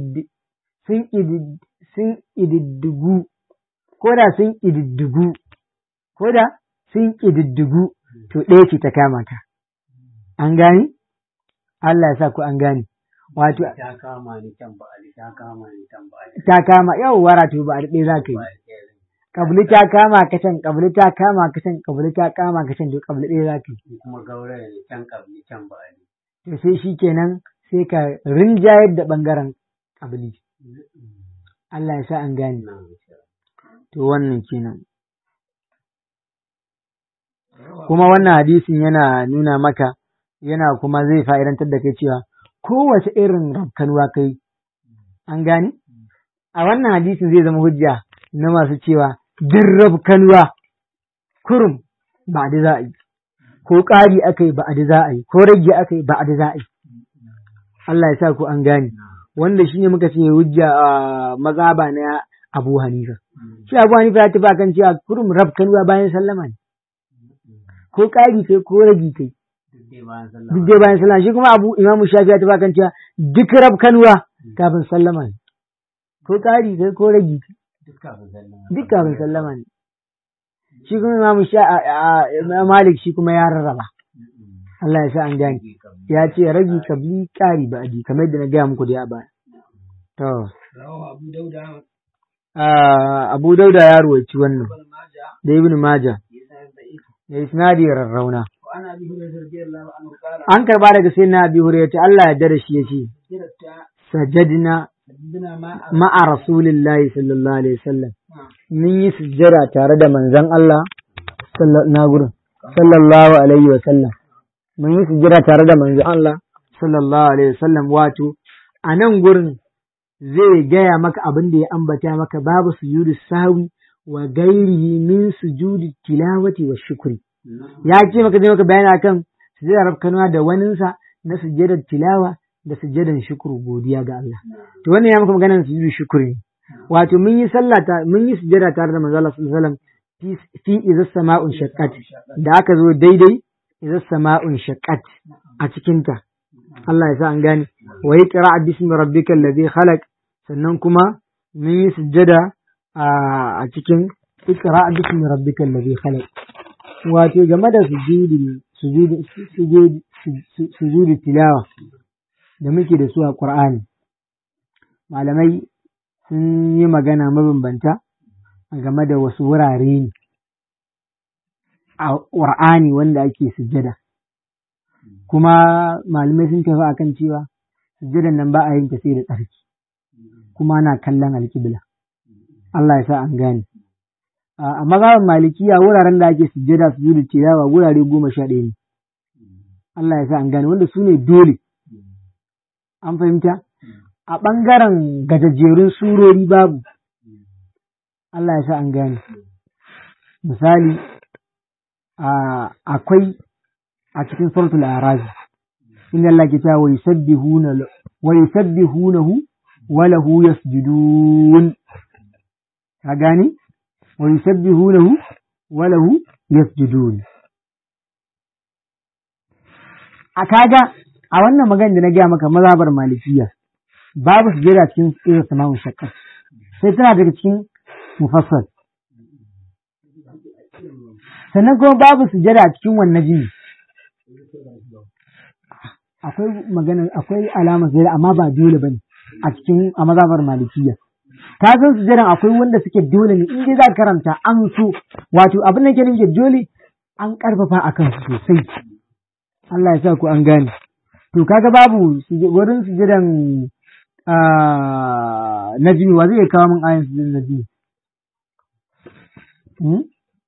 sun sun ƙididdigu ko da sun ƙididdigu ko da sun ƙididdigu to ɗaya ce ta kama ka an gani Allah ya sa ku an gane wato ta kama ni can ba ali ta kama ni can ba ali ta kama yau wara to ba a daɗe za ka yi kabli ta kama ka can kabli ta kama ka can kabli ta kama ka can to kabli ɗaya za ka yi kuma gauraya ne can kabli can ba ali to sai shi kenan sai ka rinjayar da ɓangaren kabli Allah ya sa an gane to wannan kenan kuma wannan hadisin yana nuna maka yana kuma zai fa'idantar da kai cewa kowace irin rafkanuwa kai an gane a wannan hadisin zai zama hujja na masu cewa duk rafkanuwa kurum ba da za a yi ko ƙari aka yi ba da za a yi ko rage aka yi ba da za a yi Allah ya sa ku an gane wanda shine muka ce hujja a mazhaba na Abu Hanifa shi Abu Hanifa ya tafi kan cewa kurum rafkanuwa bayan sallama ne ko ƙari kai ko rage kai duk dai bayan sallah duk dai bayan sallama shi kuma Abu Imam Shafi ya tafi kan cewa duk rafkanuwa kafin sallama ne ko ƙari kai ko rage kai duk kafin sallah duk kafin sallama ne shi kuma Imam Sha a- a- Imam Malik shi kuma ya rarraba Allah ya sa an gane ya ce ragi kabli ƙari ba aji kamar yadda na gaya muku da ya baya to rawahu abu dauda ah, Abu Dauda ya ruwaici wannan ibn majah da Ibn Majah yasa da'if da isnadi rarrauna wa ana bi hurairah radiyallahu anhu qala an karba daga sai na Abi Hurairah Allah ya dare shi yace sirata sajadna bina ma ma'a rasulillahi sallallahu alaihi wasallam mun yi sujjada tare da manzon Allah sallallahu na gurin sallallahu alaihi wasallam mun yi sujjada tare da manzon Allah sallallahu alaihi wasallam wato a nan gurin zai gaya maka abin da ya ambata maka babu sujudu sahwi wa gairihi min sujudi tilawati wa shukri ya ce maka zai maka bayani akan sujjadar rafkanuwa da waninsa na sujjadar tilawa da sujjadar shukuru godiya ga Allah to wannan ya maka maganar sujudu shukuri ne wato mun yi sallah ta mun yi sujjada tare da manzo Allah sallallahu alaihi wasallam fi fi idza sama'un shaqqat da aka zo daidai idza sama'un shaqqat a cikin ta Allah ya sa an gane wa yaqra bismi rabbikal ladhi khalaq sannan kuma mun yi sujjada a a cikin iqra bismi rabbikal ladhi khalaq wato game da sujudi sujudi sujudi sujudi tilawa da muke da su a Qur'ani malamai sun yi magana mabambanta a game da wasu wurare ne a ƙur'ani wanda ake sujjada kuma malamai sun tafi akan cewa sujjadan nan ba a yin ta sai da tsarki kuma ana kallon alƙibla Allah ya sa an gane a mazhaban malikiya wuraren da ake sujjada su da tilawa wurare goma sha ɗaya ne Allah ya sa an gane wanda su ne dole an fahimta a ɓangaren gajajjerun surori babu Allah ya sa an gane misali a- akwai a cikin suratul arazi inda Allah ke cewa wa yusabbihuna wa yusabbihunahu wa lahu yasjudun ka gane wa yusabbihunahu wa lahu yasjudun a kaga a wannan magana da na gaya maka mazhabar malikiya babu sujjada cikin irin sama'un shakka sai tana daga cikin mufassal sannan kuma babu sujjada a cikin wannan jini akwai magana akwai alamar sujjada amma ba dole bane a cikin a mazhabar malikiya ka san sujjadan akwai wanda suke dole ne in dai za ka karanta an so wato abin da ke nufi dole an karfafa akan su sosai Allah ya sa ku an gane to kaga babu suje- wurin sujudan ah, najmi wa zai kawo min ayin sujudan najmi hmm?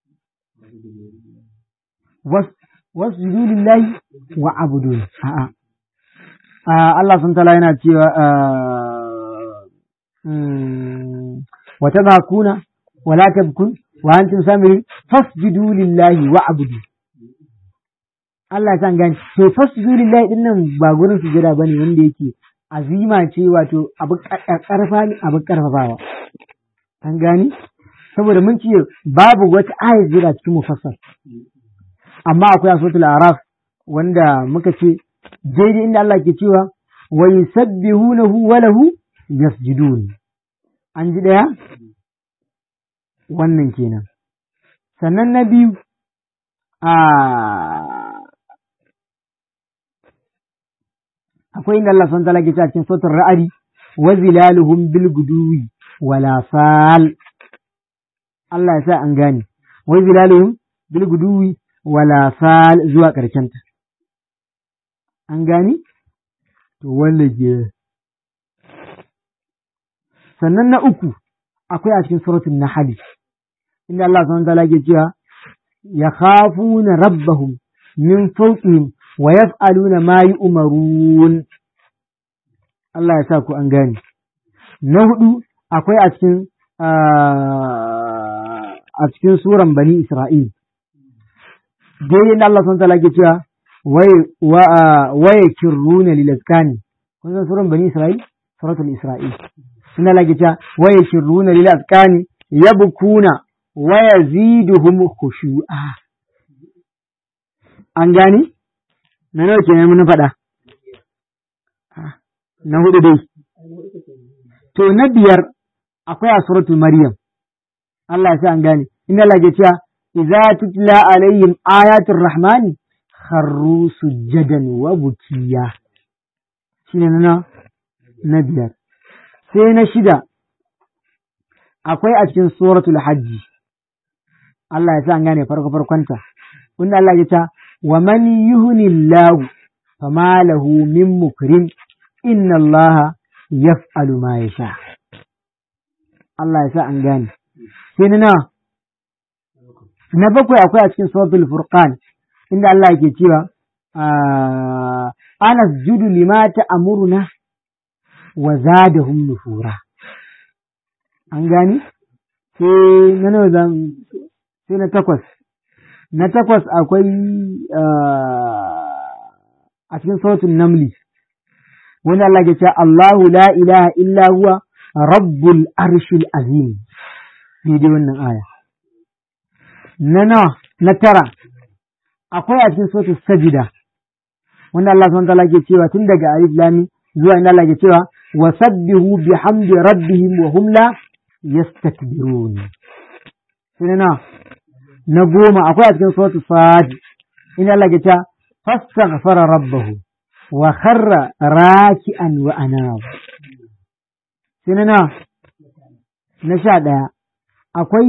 was wasjudu lillahi wa abudu a'a Ah, Allah sun tala yana cewa ah, mm, wa tadhakuna wa la tabkun wa antum samirin fasjudu lillahi wa abudu Allah ya san gani to fasjudu lillahi din nan ba gurin sujada bane wanda yake azima ce wato abu karfa ne abu karfafawa an gani saboda mun ce babu wata ayat jira cikin mufassal amma akwai a suratul araf wanda muka ce daidai inda Allah ke cewa wa yusabbihunahu wa lahu yasjudun an ji daya wannan kenan sannan na biyu a akwai inda Allah subhanahu wa ta'ala ke cewa cikin sautin ra'adi wa zilaluhum bil guduwi wala sal Allah ya sa an gane wa zilaluhum bil guduwi wala sal zuwa ƙarshen ta an gane to wanda ke sannan na uku akwai a cikin suratul nahl inda Allah subhanahu wa ta'ala ke cewa yakhafuna rabbahum min fawqihim wa yaf'aluna ma yu'marun Allah ya sa ku an gane na hudu akwai a cikin a cikin suran bani Isra'il dai inda Allah subhanahu wa ta'ala ke cewa waye kirruna lil azkani kun san suran bani Isra'il suratul Isra'il inda Allah ke cewa waye kirruna lil azkani yabkuna wa yaziduhum khushu'a an gani na nawa kenan mun faɗa na hudu dai to na biyar akwai a suratul maryam Allah ya sa an gane inna Allah ke cewa idza tutla alaihim ayatul rahmani kharru sujjadan wa bukiya shine na na biyar sai na shida akwai a cikin suratul hajji Allah ya sa an gane farko farkonta wanda Allah ya ce wa man yuhnillahu fama lahu min mukrim inna Allah yaf'alu ma yasha Allah ya sa an gane sai na na bakwai akwai a cikin suratul furqan inda Allah yake cewa ana judu lima ta'muruna wa zadahum nufura an gane sai na nawa zan sai na takwas na takwas akwai a cikin sautin namli wanda Allah ke ce Allahu la ilaha illa huwa rabbul arshil azim daidai wannan aya na nawa na tara akwai a cikin sautin sajida wanda Allah subhanahu wa ta'ala ke cewa tun daga alif lam zuwa inda Allah ke cewa wa sabbihu bihamdi rabbihim wa hum la yastakbirun sai na na goma akwai a cikin sautu sad inda Allah ke cewa fastaghfara rabbahu wa kharra raki'an wa anab sai na na sha daya akwai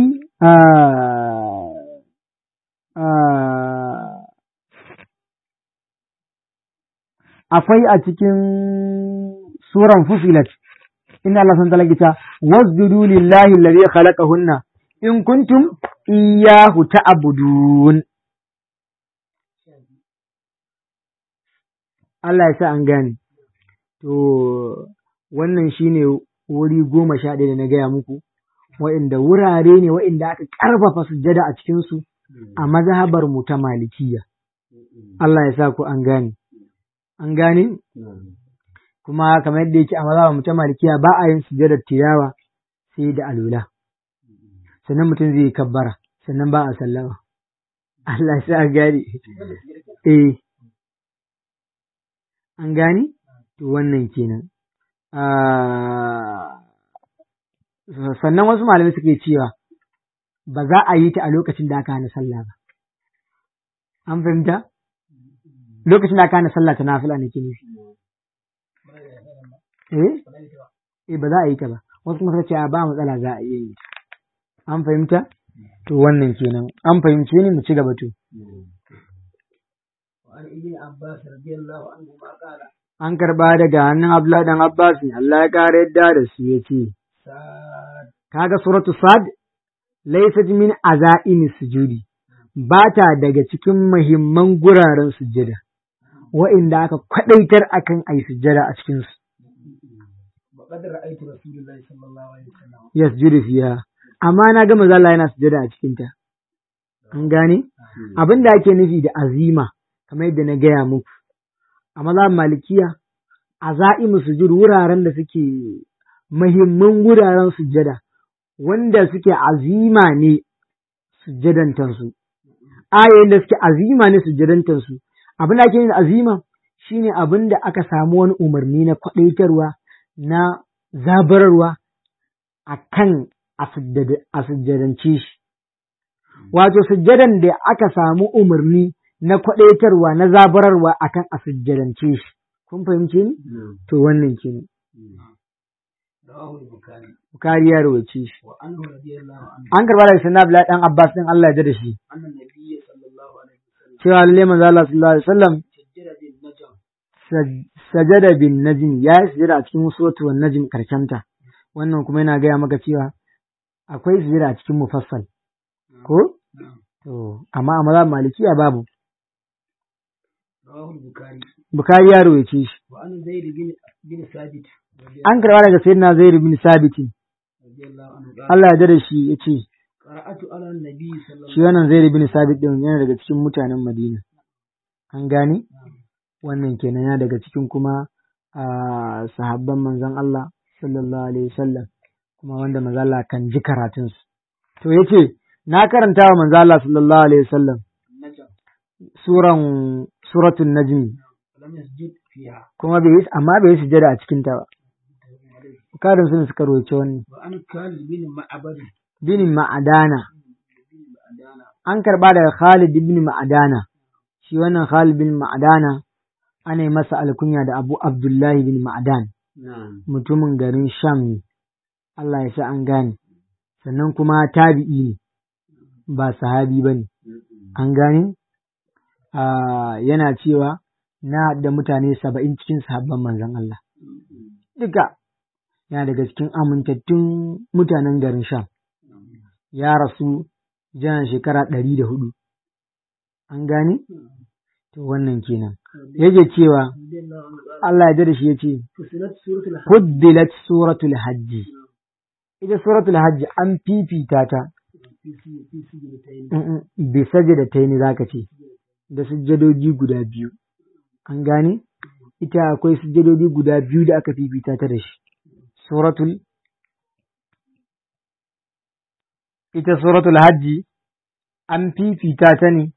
akwai a cikin suran fusilat inna Allah san talaka wasjudu lillahi alladhi khalaqahunna in kuntum iyyahu ta'budun Allah ya sa an gane to wannan shine wuri goma sha ɗaya da na gaya muku wa'inda wurare ne wa'inda aka ƙarfafa sujjada a cikinsu a mazhabar mu ta malikiya Allah ya sa ku an gane an gane kuma kamar yadda yake a mazhabar mu ta malikiya ba a yin sujjadar tilawa sai da alula sannan mutum zai yi kabbara sannan ba a sallama Allah sa gane eh an gane to wannan kenan sannan wasu malamai suke cewa ba za a yi ta a lokacin da aka hana sallah ba an fahimta lokacin da aka hana sallah ta nafila ne ke nufi eh eh ba za a yi ta ba wasu kuma suka ce ba matsala za a iya yi an fahimta to wannan kenan an fahimce ni mu ci gaba to an karba daga hannun Abdullah dan Abbas ne Allah ya kare yadda da su ya ce kaga suratu sad laysat min azaimi sujudi ba ta daga cikin muhimman guraren sujjada wa'inda aka kwadaitar akan ai sujjada a cikin su yasjudu fiha amma na ga manzo Allah yana sujada a cikin ta. An gane? Abin da ake nufi da azima, kamar yadda na gaya muku, a maza malikiya, a za'imu sujud wuraren da suke mahimman wuraren sujada, wanda suke azima ne sujjadantansu. Ayoyin da suke azima ne sujjadantansu. Abin da ake nufi da azima shine abin da aka samu wani umarni na kwaɗaitarwa, na zabararwa a kan a sujjadance shi. Wato, sujjadan da aka samu umarni na kwaɗaitarwa na zabararwa a kan a sujjadance shi, kun fahimce ni نعم to wannan kenan رواه البخاري bukari ya rawace shi وعنه رضي الله عنه an karba daga sayyidina abdullahi dan abbas din Allah ya da shi أن النبي صلى الله عليه وسلم cewa lalle manzo Allah sallallahu alaihi wasallam سجل بالنجم saj- sajada bin najm ya yi sujada a cikin suratu wan najm karshenta wannan kuma yana gaya maka cewa akwai sujada a cikin mufassal ko نعم to amma a mazhab malikiya babu رواه البخاري bukari ya rawace shi وعن زيد بن بن ثابت رضي an karba daga sayyidina zaid bin sabit رضي الله عنه قال Allah ya da shi yace قرأت على النبي صلى shi الله wannan zaid bin sabit din yana daga cikin mutanen Madina an gane wannan kenan yana daga cikin kuma a sahabban manzon Allah sallallahu alaihi wasallam kuma wanda manzon Allah kan ji karatun su to yace na karanta wa manzon Allah sallallahu alaihi wasallam النجم suran suratul najm ولم يسجد فيها kuma bai yi amma bai yi sujada a cikin ta ba karin sun suka roce wannan وعن خالد بن معبد bin ma'adana بن معدانا an karba daga Khalid ibn Ma'adana shi wannan Khalid bin Ma'adana ana yi masa alkunya da Abu Abdullahi bin Ma'adan نعم mutumin garin Sham ne Allah ya sa an gane sannan kuma tabi'i ne ba sahabi ba ne an gane Ah, yana cewa na da mutane saba'in cikin sahabban manzon Allah duka yana daga cikin amintattun mutanen garin Sham ya rasu jan shekara ɗari da hudu an gane to wannan kenan yake cewa رضي الله عنه قال Allah ya da shi ya ce فصلت سورة الحج fuddilat suratul hajji ita suratul hajji an fifita ta في في في سجدتين mm, bi sajadataini zaka ce da sujjadoji guda biyu an gane ita akwai sujjadoji guda biyu da aka fifita ta da shi suratul ita suratul hajji an fifita ta ne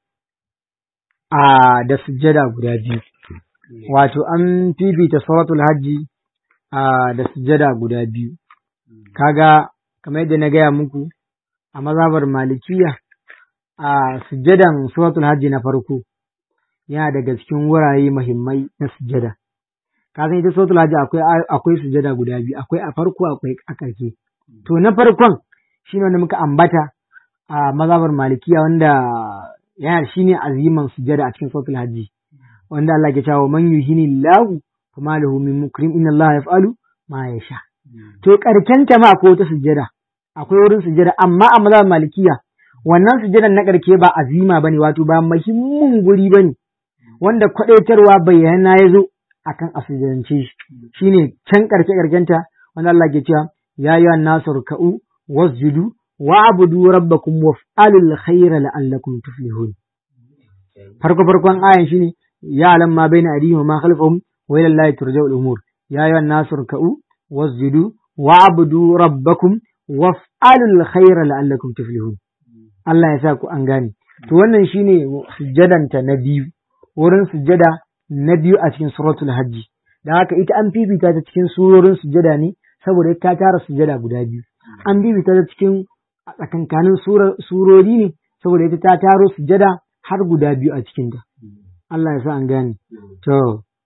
a da sujjada guda biyu wato an fifita suratul hajji a da sujjada guda biyu kaga kamar yadda na gaya muku a mazhabar malikiya a sujjadan suratul hajji na farko yana daga cikin wurare muhimmai na sujjada ka san ita suratul hajji akwai akwai sujjada guda biyu akwai a farko akwai a ƙarshe to na farkon shine wanda muka ambata a mazhabar malikiya wanda yana shine aziman sujjada a cikin suratul hajji wanda Allah ke cewa man yuhini lahu fama lahu min mukrim inna Allah yaf'alu ma yasha to karken ta ma akwai wata sujjada akwai wurin sujjada amma a mazhabar malikiya wannan sujjadan na karke ba azima bane wato ba muhimmin guri bane wanda kwadaitarwa bayyana ya zo akan a sujjadance shi shine can karke karkenta wanda Allah ke cewa ya ayyuhan nasu ruk'u wasjudu wa'budu rabbakum waf'alul khayra la'allakum tuflihun farko farkon ayan shine ya alam ma baina aydihim wa ma khalfahum wa ila allahi turja'ul umur ya ayyuhan nasu ruk'u wasjudu wa'budu rabbakum waf'alul khayra la'allakum tuflihun Allah ya sa ku an gane to wannan shine sujjadanta na biyu wurin sujjada na biyu a cikin suratul hajji da haka ita an fifita ta cikin surorin sujjada ne saboda ta tara sujjada guda biyu an fifita ta cikin a tsakankanin surori ne saboda ita ta taro sujjada har guda biyu a cikinta Allah ya sa an gane to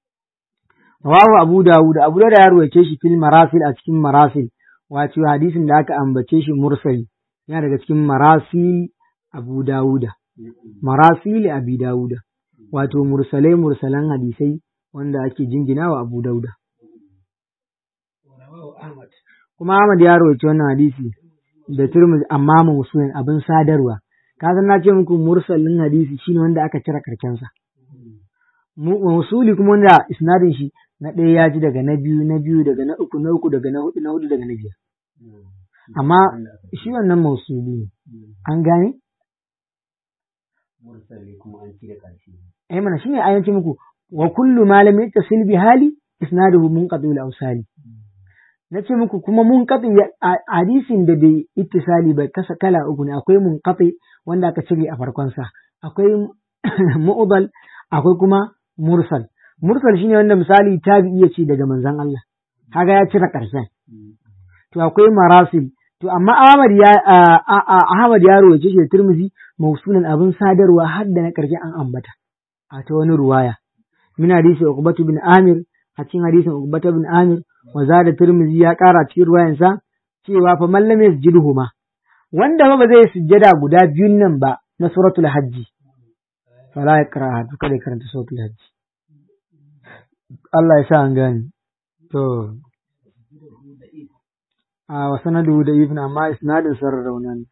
rawahu abu dawud abu da ya ruwaice shi fil marasil a cikin marasil wato hadisin da aka ambace shi mursali yana daga cikin marasil abu dawuda marasil abi dawuda wato mursalai mursalan hadisai wanda ake jingina wa abu dauda ورواه أحمد kuma Ahmad ya rawaito wannan hadisi da Tirmidhi amma mausulin abin sadarwa ka san na ce muku mursalin hadisi shine wanda aka cire karkensa mausuli kuma wanda isnadin shi na ɗaya ya ji daga na biyu na biyu daga na uku na uku daga na hudu na hudu daga na biyar amma shi wannan mausuli ne an gane mursali kuma an ci da ƙarshe ai mana shine ayan ce muku wa kullu ma lam yattasil bi hali isnaduhu munqati al awsali nace muku kuma munqati hadisin da bai ittisali ba kasa kala uku ne akwai munqati wanda aka cire a farkon sa akwai mu'dal akwai kuma mursal mursal shine wanda misali tabi'i ya ce daga manzon Allah kaga ya cire karshen to akwai marasil to amma Ahmad ya Ahmad ya rawaye shi da Tirmidhi mausulan abin sadarwa har da na karshe an ambata a ta wani ruwaya min hadisi Uqbatu bin Amir a cikin hadisin Uqbata bin Amir wa zada Tirmidhi ya kara cikin ruwayansa cewa fa man lam yasjudhuma wanda ba zai sujjada guda biyun nan ba na suratul hajji fala yaqra to kada karanta suratul hajji Allah ya sa an gane to a wa sanadu da ibn amma isnadin sarar raunan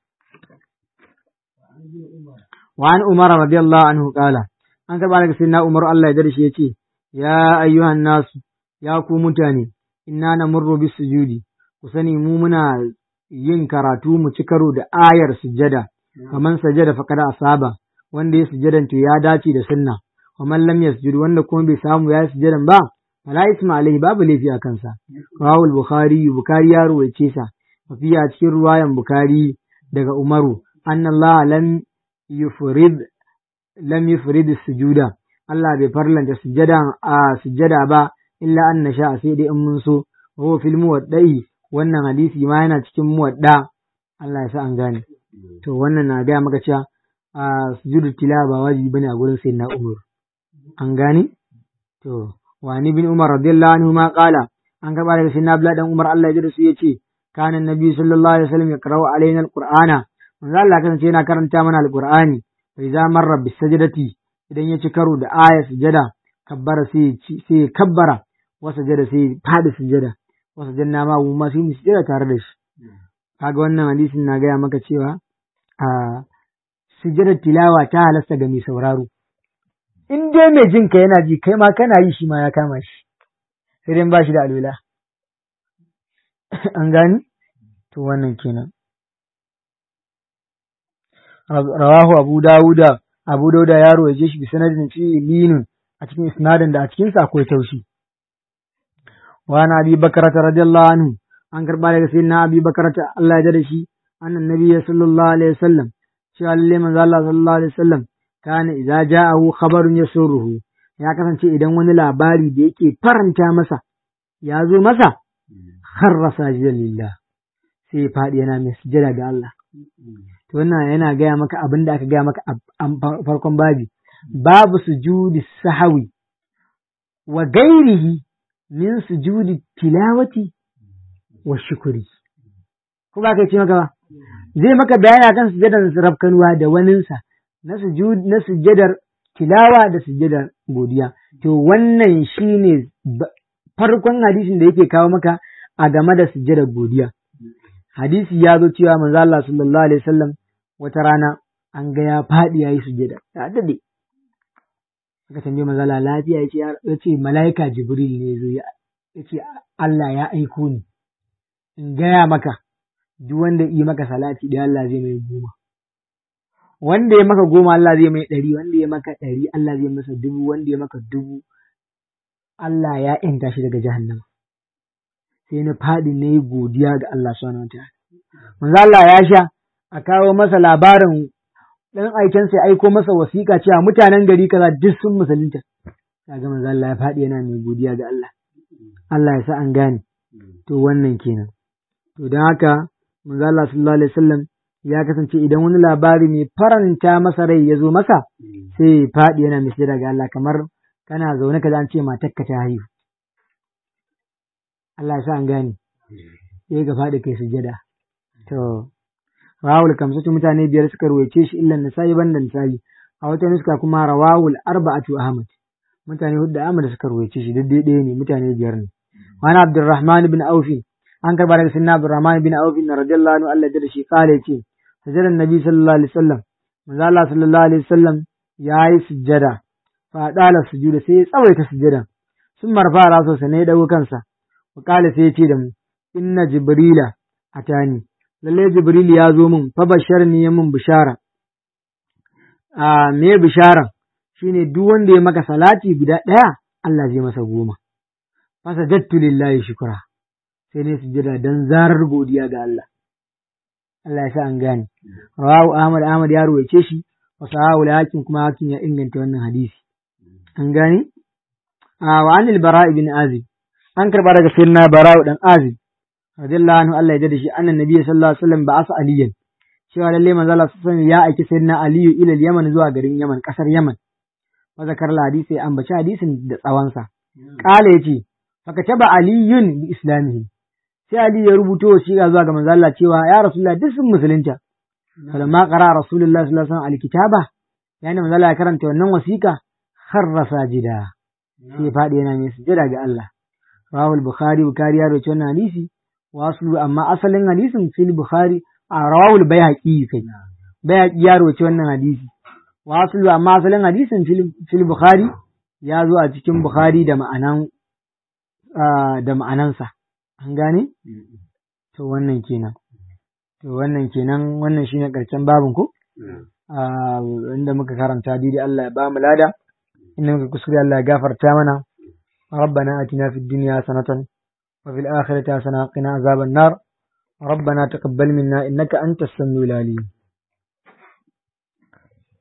wa an umar radiyallahu anhu qala an karba daga sayyidina umar Allah ya dare shi yace ya ayyuhan nasu ya ku mutane inna namurru bis sujudi ku sani mu muna yin karatu mu ci karo da ayar sujjada kaman sajada faqad asaba wanda ya sujjadan to ya dace da sunna wa man lam yasjud wanda kuma bai samu ya sujjadan ba fala isma alaihi babu laifi a kansa rawahu al-bukhari bukhari ya ruwaice sa fi a cikin ruwayan bukhari daga umaru anna allah lam yufrid lam yufrid sujuda Allah bai farlanta sujjada a sujjada ba illa an nasha sai dai in mun so wa fil muwaddai wannan hadisi ma yana cikin muwadda Allah ya sa an gane to wannan na gaya maka cewa a sujudu tilawa ba wajibi bane a gurin sayyidina Umar an gane to wani bin Umar radiyallahu anhu ma qala an karba daga sayyidina Abdullah dan Umar Allah ya ji da su yace kana annabi sallallahu alaihi wasallam yaqra'u alaina alqur'ana manzo Allah kasance yana karanta mana alqur'ani fa idza marra bis sajdati idan ya ci karo da aya sujada kabbara sai sai kabbara wa sujada sai fadi sujada wa sujanna ma mu ma sai mu sujada tare da shi kaga wannan hadisin na gaya maka cewa a sujadar tilawa ta halasta ga mai sauraro in dai mai jin ka yana ji kai ma kana yi shi ma ya kama shi sai dai ba shi da alwala an gani to wannan kenan rawahu abu dawuda abu dauda ya roje shi bi sanadin fi linun a cikin isnadin da a cikin sa akwai taushi wa na abi bakarata radiyallahu anhu an karba daga sayyidina abi bakarata Allah ya da shi annan nabiyyi sallallahu alaihi wasallam cewa lalle manzo Allah sallallahu alaihi wasallam kana idza ja'ahu khabarun yasuruhu ya kasance idan wani labari da yake faranta masa ya zo masa kharra sajidan lillah sai ya faɗi yana mai sujada ga Allah to wannan yana gaya maka abin da aka gaya maka a farkon babi babu sujudi sahawi wa gairihi min sujudi tilawati wa shukuri ko ba kai ce maka ba zai maka bayani akan sujadar rafkanuwa da waninsa na sujud na sujadar tilawa da sujadar godiya to wannan shine farkon hadisin da yake kawo maka a game da sujadar godiya hadisi ya zo cewa manzo Allah sallallahu alaihi wasallam wata rana an ga ya faɗi yayi sujada ya dade aka tambaye manzo Allah lafiya yace yace malaika jibril ne zo yace Allah ya aiko ni in gaya maka duk wanda yi maka salati da Allah zai mai goma wanda ya maka goma Allah zai mai ɗari wanda ya maka ɗari Allah zai masa dubu wanda ya maka dubu Allah ya ‘yanta shi daga jahannama sai na faɗi na yi godiya ga Allah subhanahu wa ta'ala manzo Allah ya sha a kawo masa labarin dan aiken sai aiko masa wasiƙa cewa mutanen gari kaza duk sun musulunta kaga manzo Allah ya faɗi yana mai godiya ga Allah Allah ya sa an gane to wannan kenan to don haka manzo Allah sallallahu alaihi wasallam ya kasance idan wani labari mai faranta masa rai ya zo masa sai ya faɗi yana mai ga Allah kamar kana zaune ka an ce matarka ta haihu Allah ya sa an gane sai ka faɗi kai sujada to rawul kamsatu mutane biyar suka ruwaice shi illan nasa'i banda nasa'i a wata nuska kuma rawawul arba'atu ahmad mutane hudu ahmad suka ruwaice shi duk ɗaya ne mutane biyar ne wani abdurrahman bin aufi an karba daga sinna abdurrahman bin aufi na radiyallahu anhu Allah da shi kale ce sajadan nabi sallallahu alaihi wasallam manzo Allah sallallahu alaihi wasallam yayi sujjada fa dala sujuda sai ya tsawaita sujjadan sun marfa raso sa ne dago kansa wa kale sai ya ce da mu inna jibrila atani lalle jibril ya zo min fa basharni ya min bishara a me bishara shine duk wanda ya maka salati guda ɗaya Allah zai masa goma fasa jattu lillahi shukura sai dai sujjada dan zarar godiya ga Allah Allah ya sa an gane rawahu Ahmad Ahmad ya ruwaice shi wa sahahu hakim kuma hakim ya inganta wannan hadisi an gane a wa anil bara ibn azib an karba daga sayyidina bara dan azib radiyallahu anhu Allah ya jada shi annan nabi sallallahu alaihi wasallam ba'asa aliyan cewa lalle manzo Allah sallallahu alaihi ya aiki sayyidina aliyu ila yaman zuwa garin yaman kasar yaman wa zakar hadisi ya ambaci hadisin da tsawansa Ƙala ya ce, Fakataba Aliyun bi Islamihi. Sai Ali ya rubuto wasiƙa zuwa ga manzo Allah cewa ya Rasulullah duk sun musulunta. Falamma qara Rasulullah sallallahu alaihi wasallam alkitaba yayin manzo Allah ya karanta wannan wasiƙa kharra sajida. Sai ya faɗi yana mai sujada ga Allah. Rawahu al-Bukhari Bukhari ya rawaito wannan hadisi wa aslu amma asalin hadisin fil Bukhari a rawahu al-Baihaqi kai. Baihaqi ya rawaito wannan hadisi. Wa aslu amma asalin hadisin fil fil Bukhari ya zo a cikin Bukhari da ma'anan da ma'anansa. An gane? To wannan kenan. To wannan kenan wannan shine karshen babin ko? inda muka karanta daidai Allah ya ba mu lada inda muka kuskure Allah ya gafarta mana ربنا آتنا في الدنيا حسنة وفي الآخرة حسنة وقنا عذاب النار ربنا تقبل منا إنك أنت السميع العليم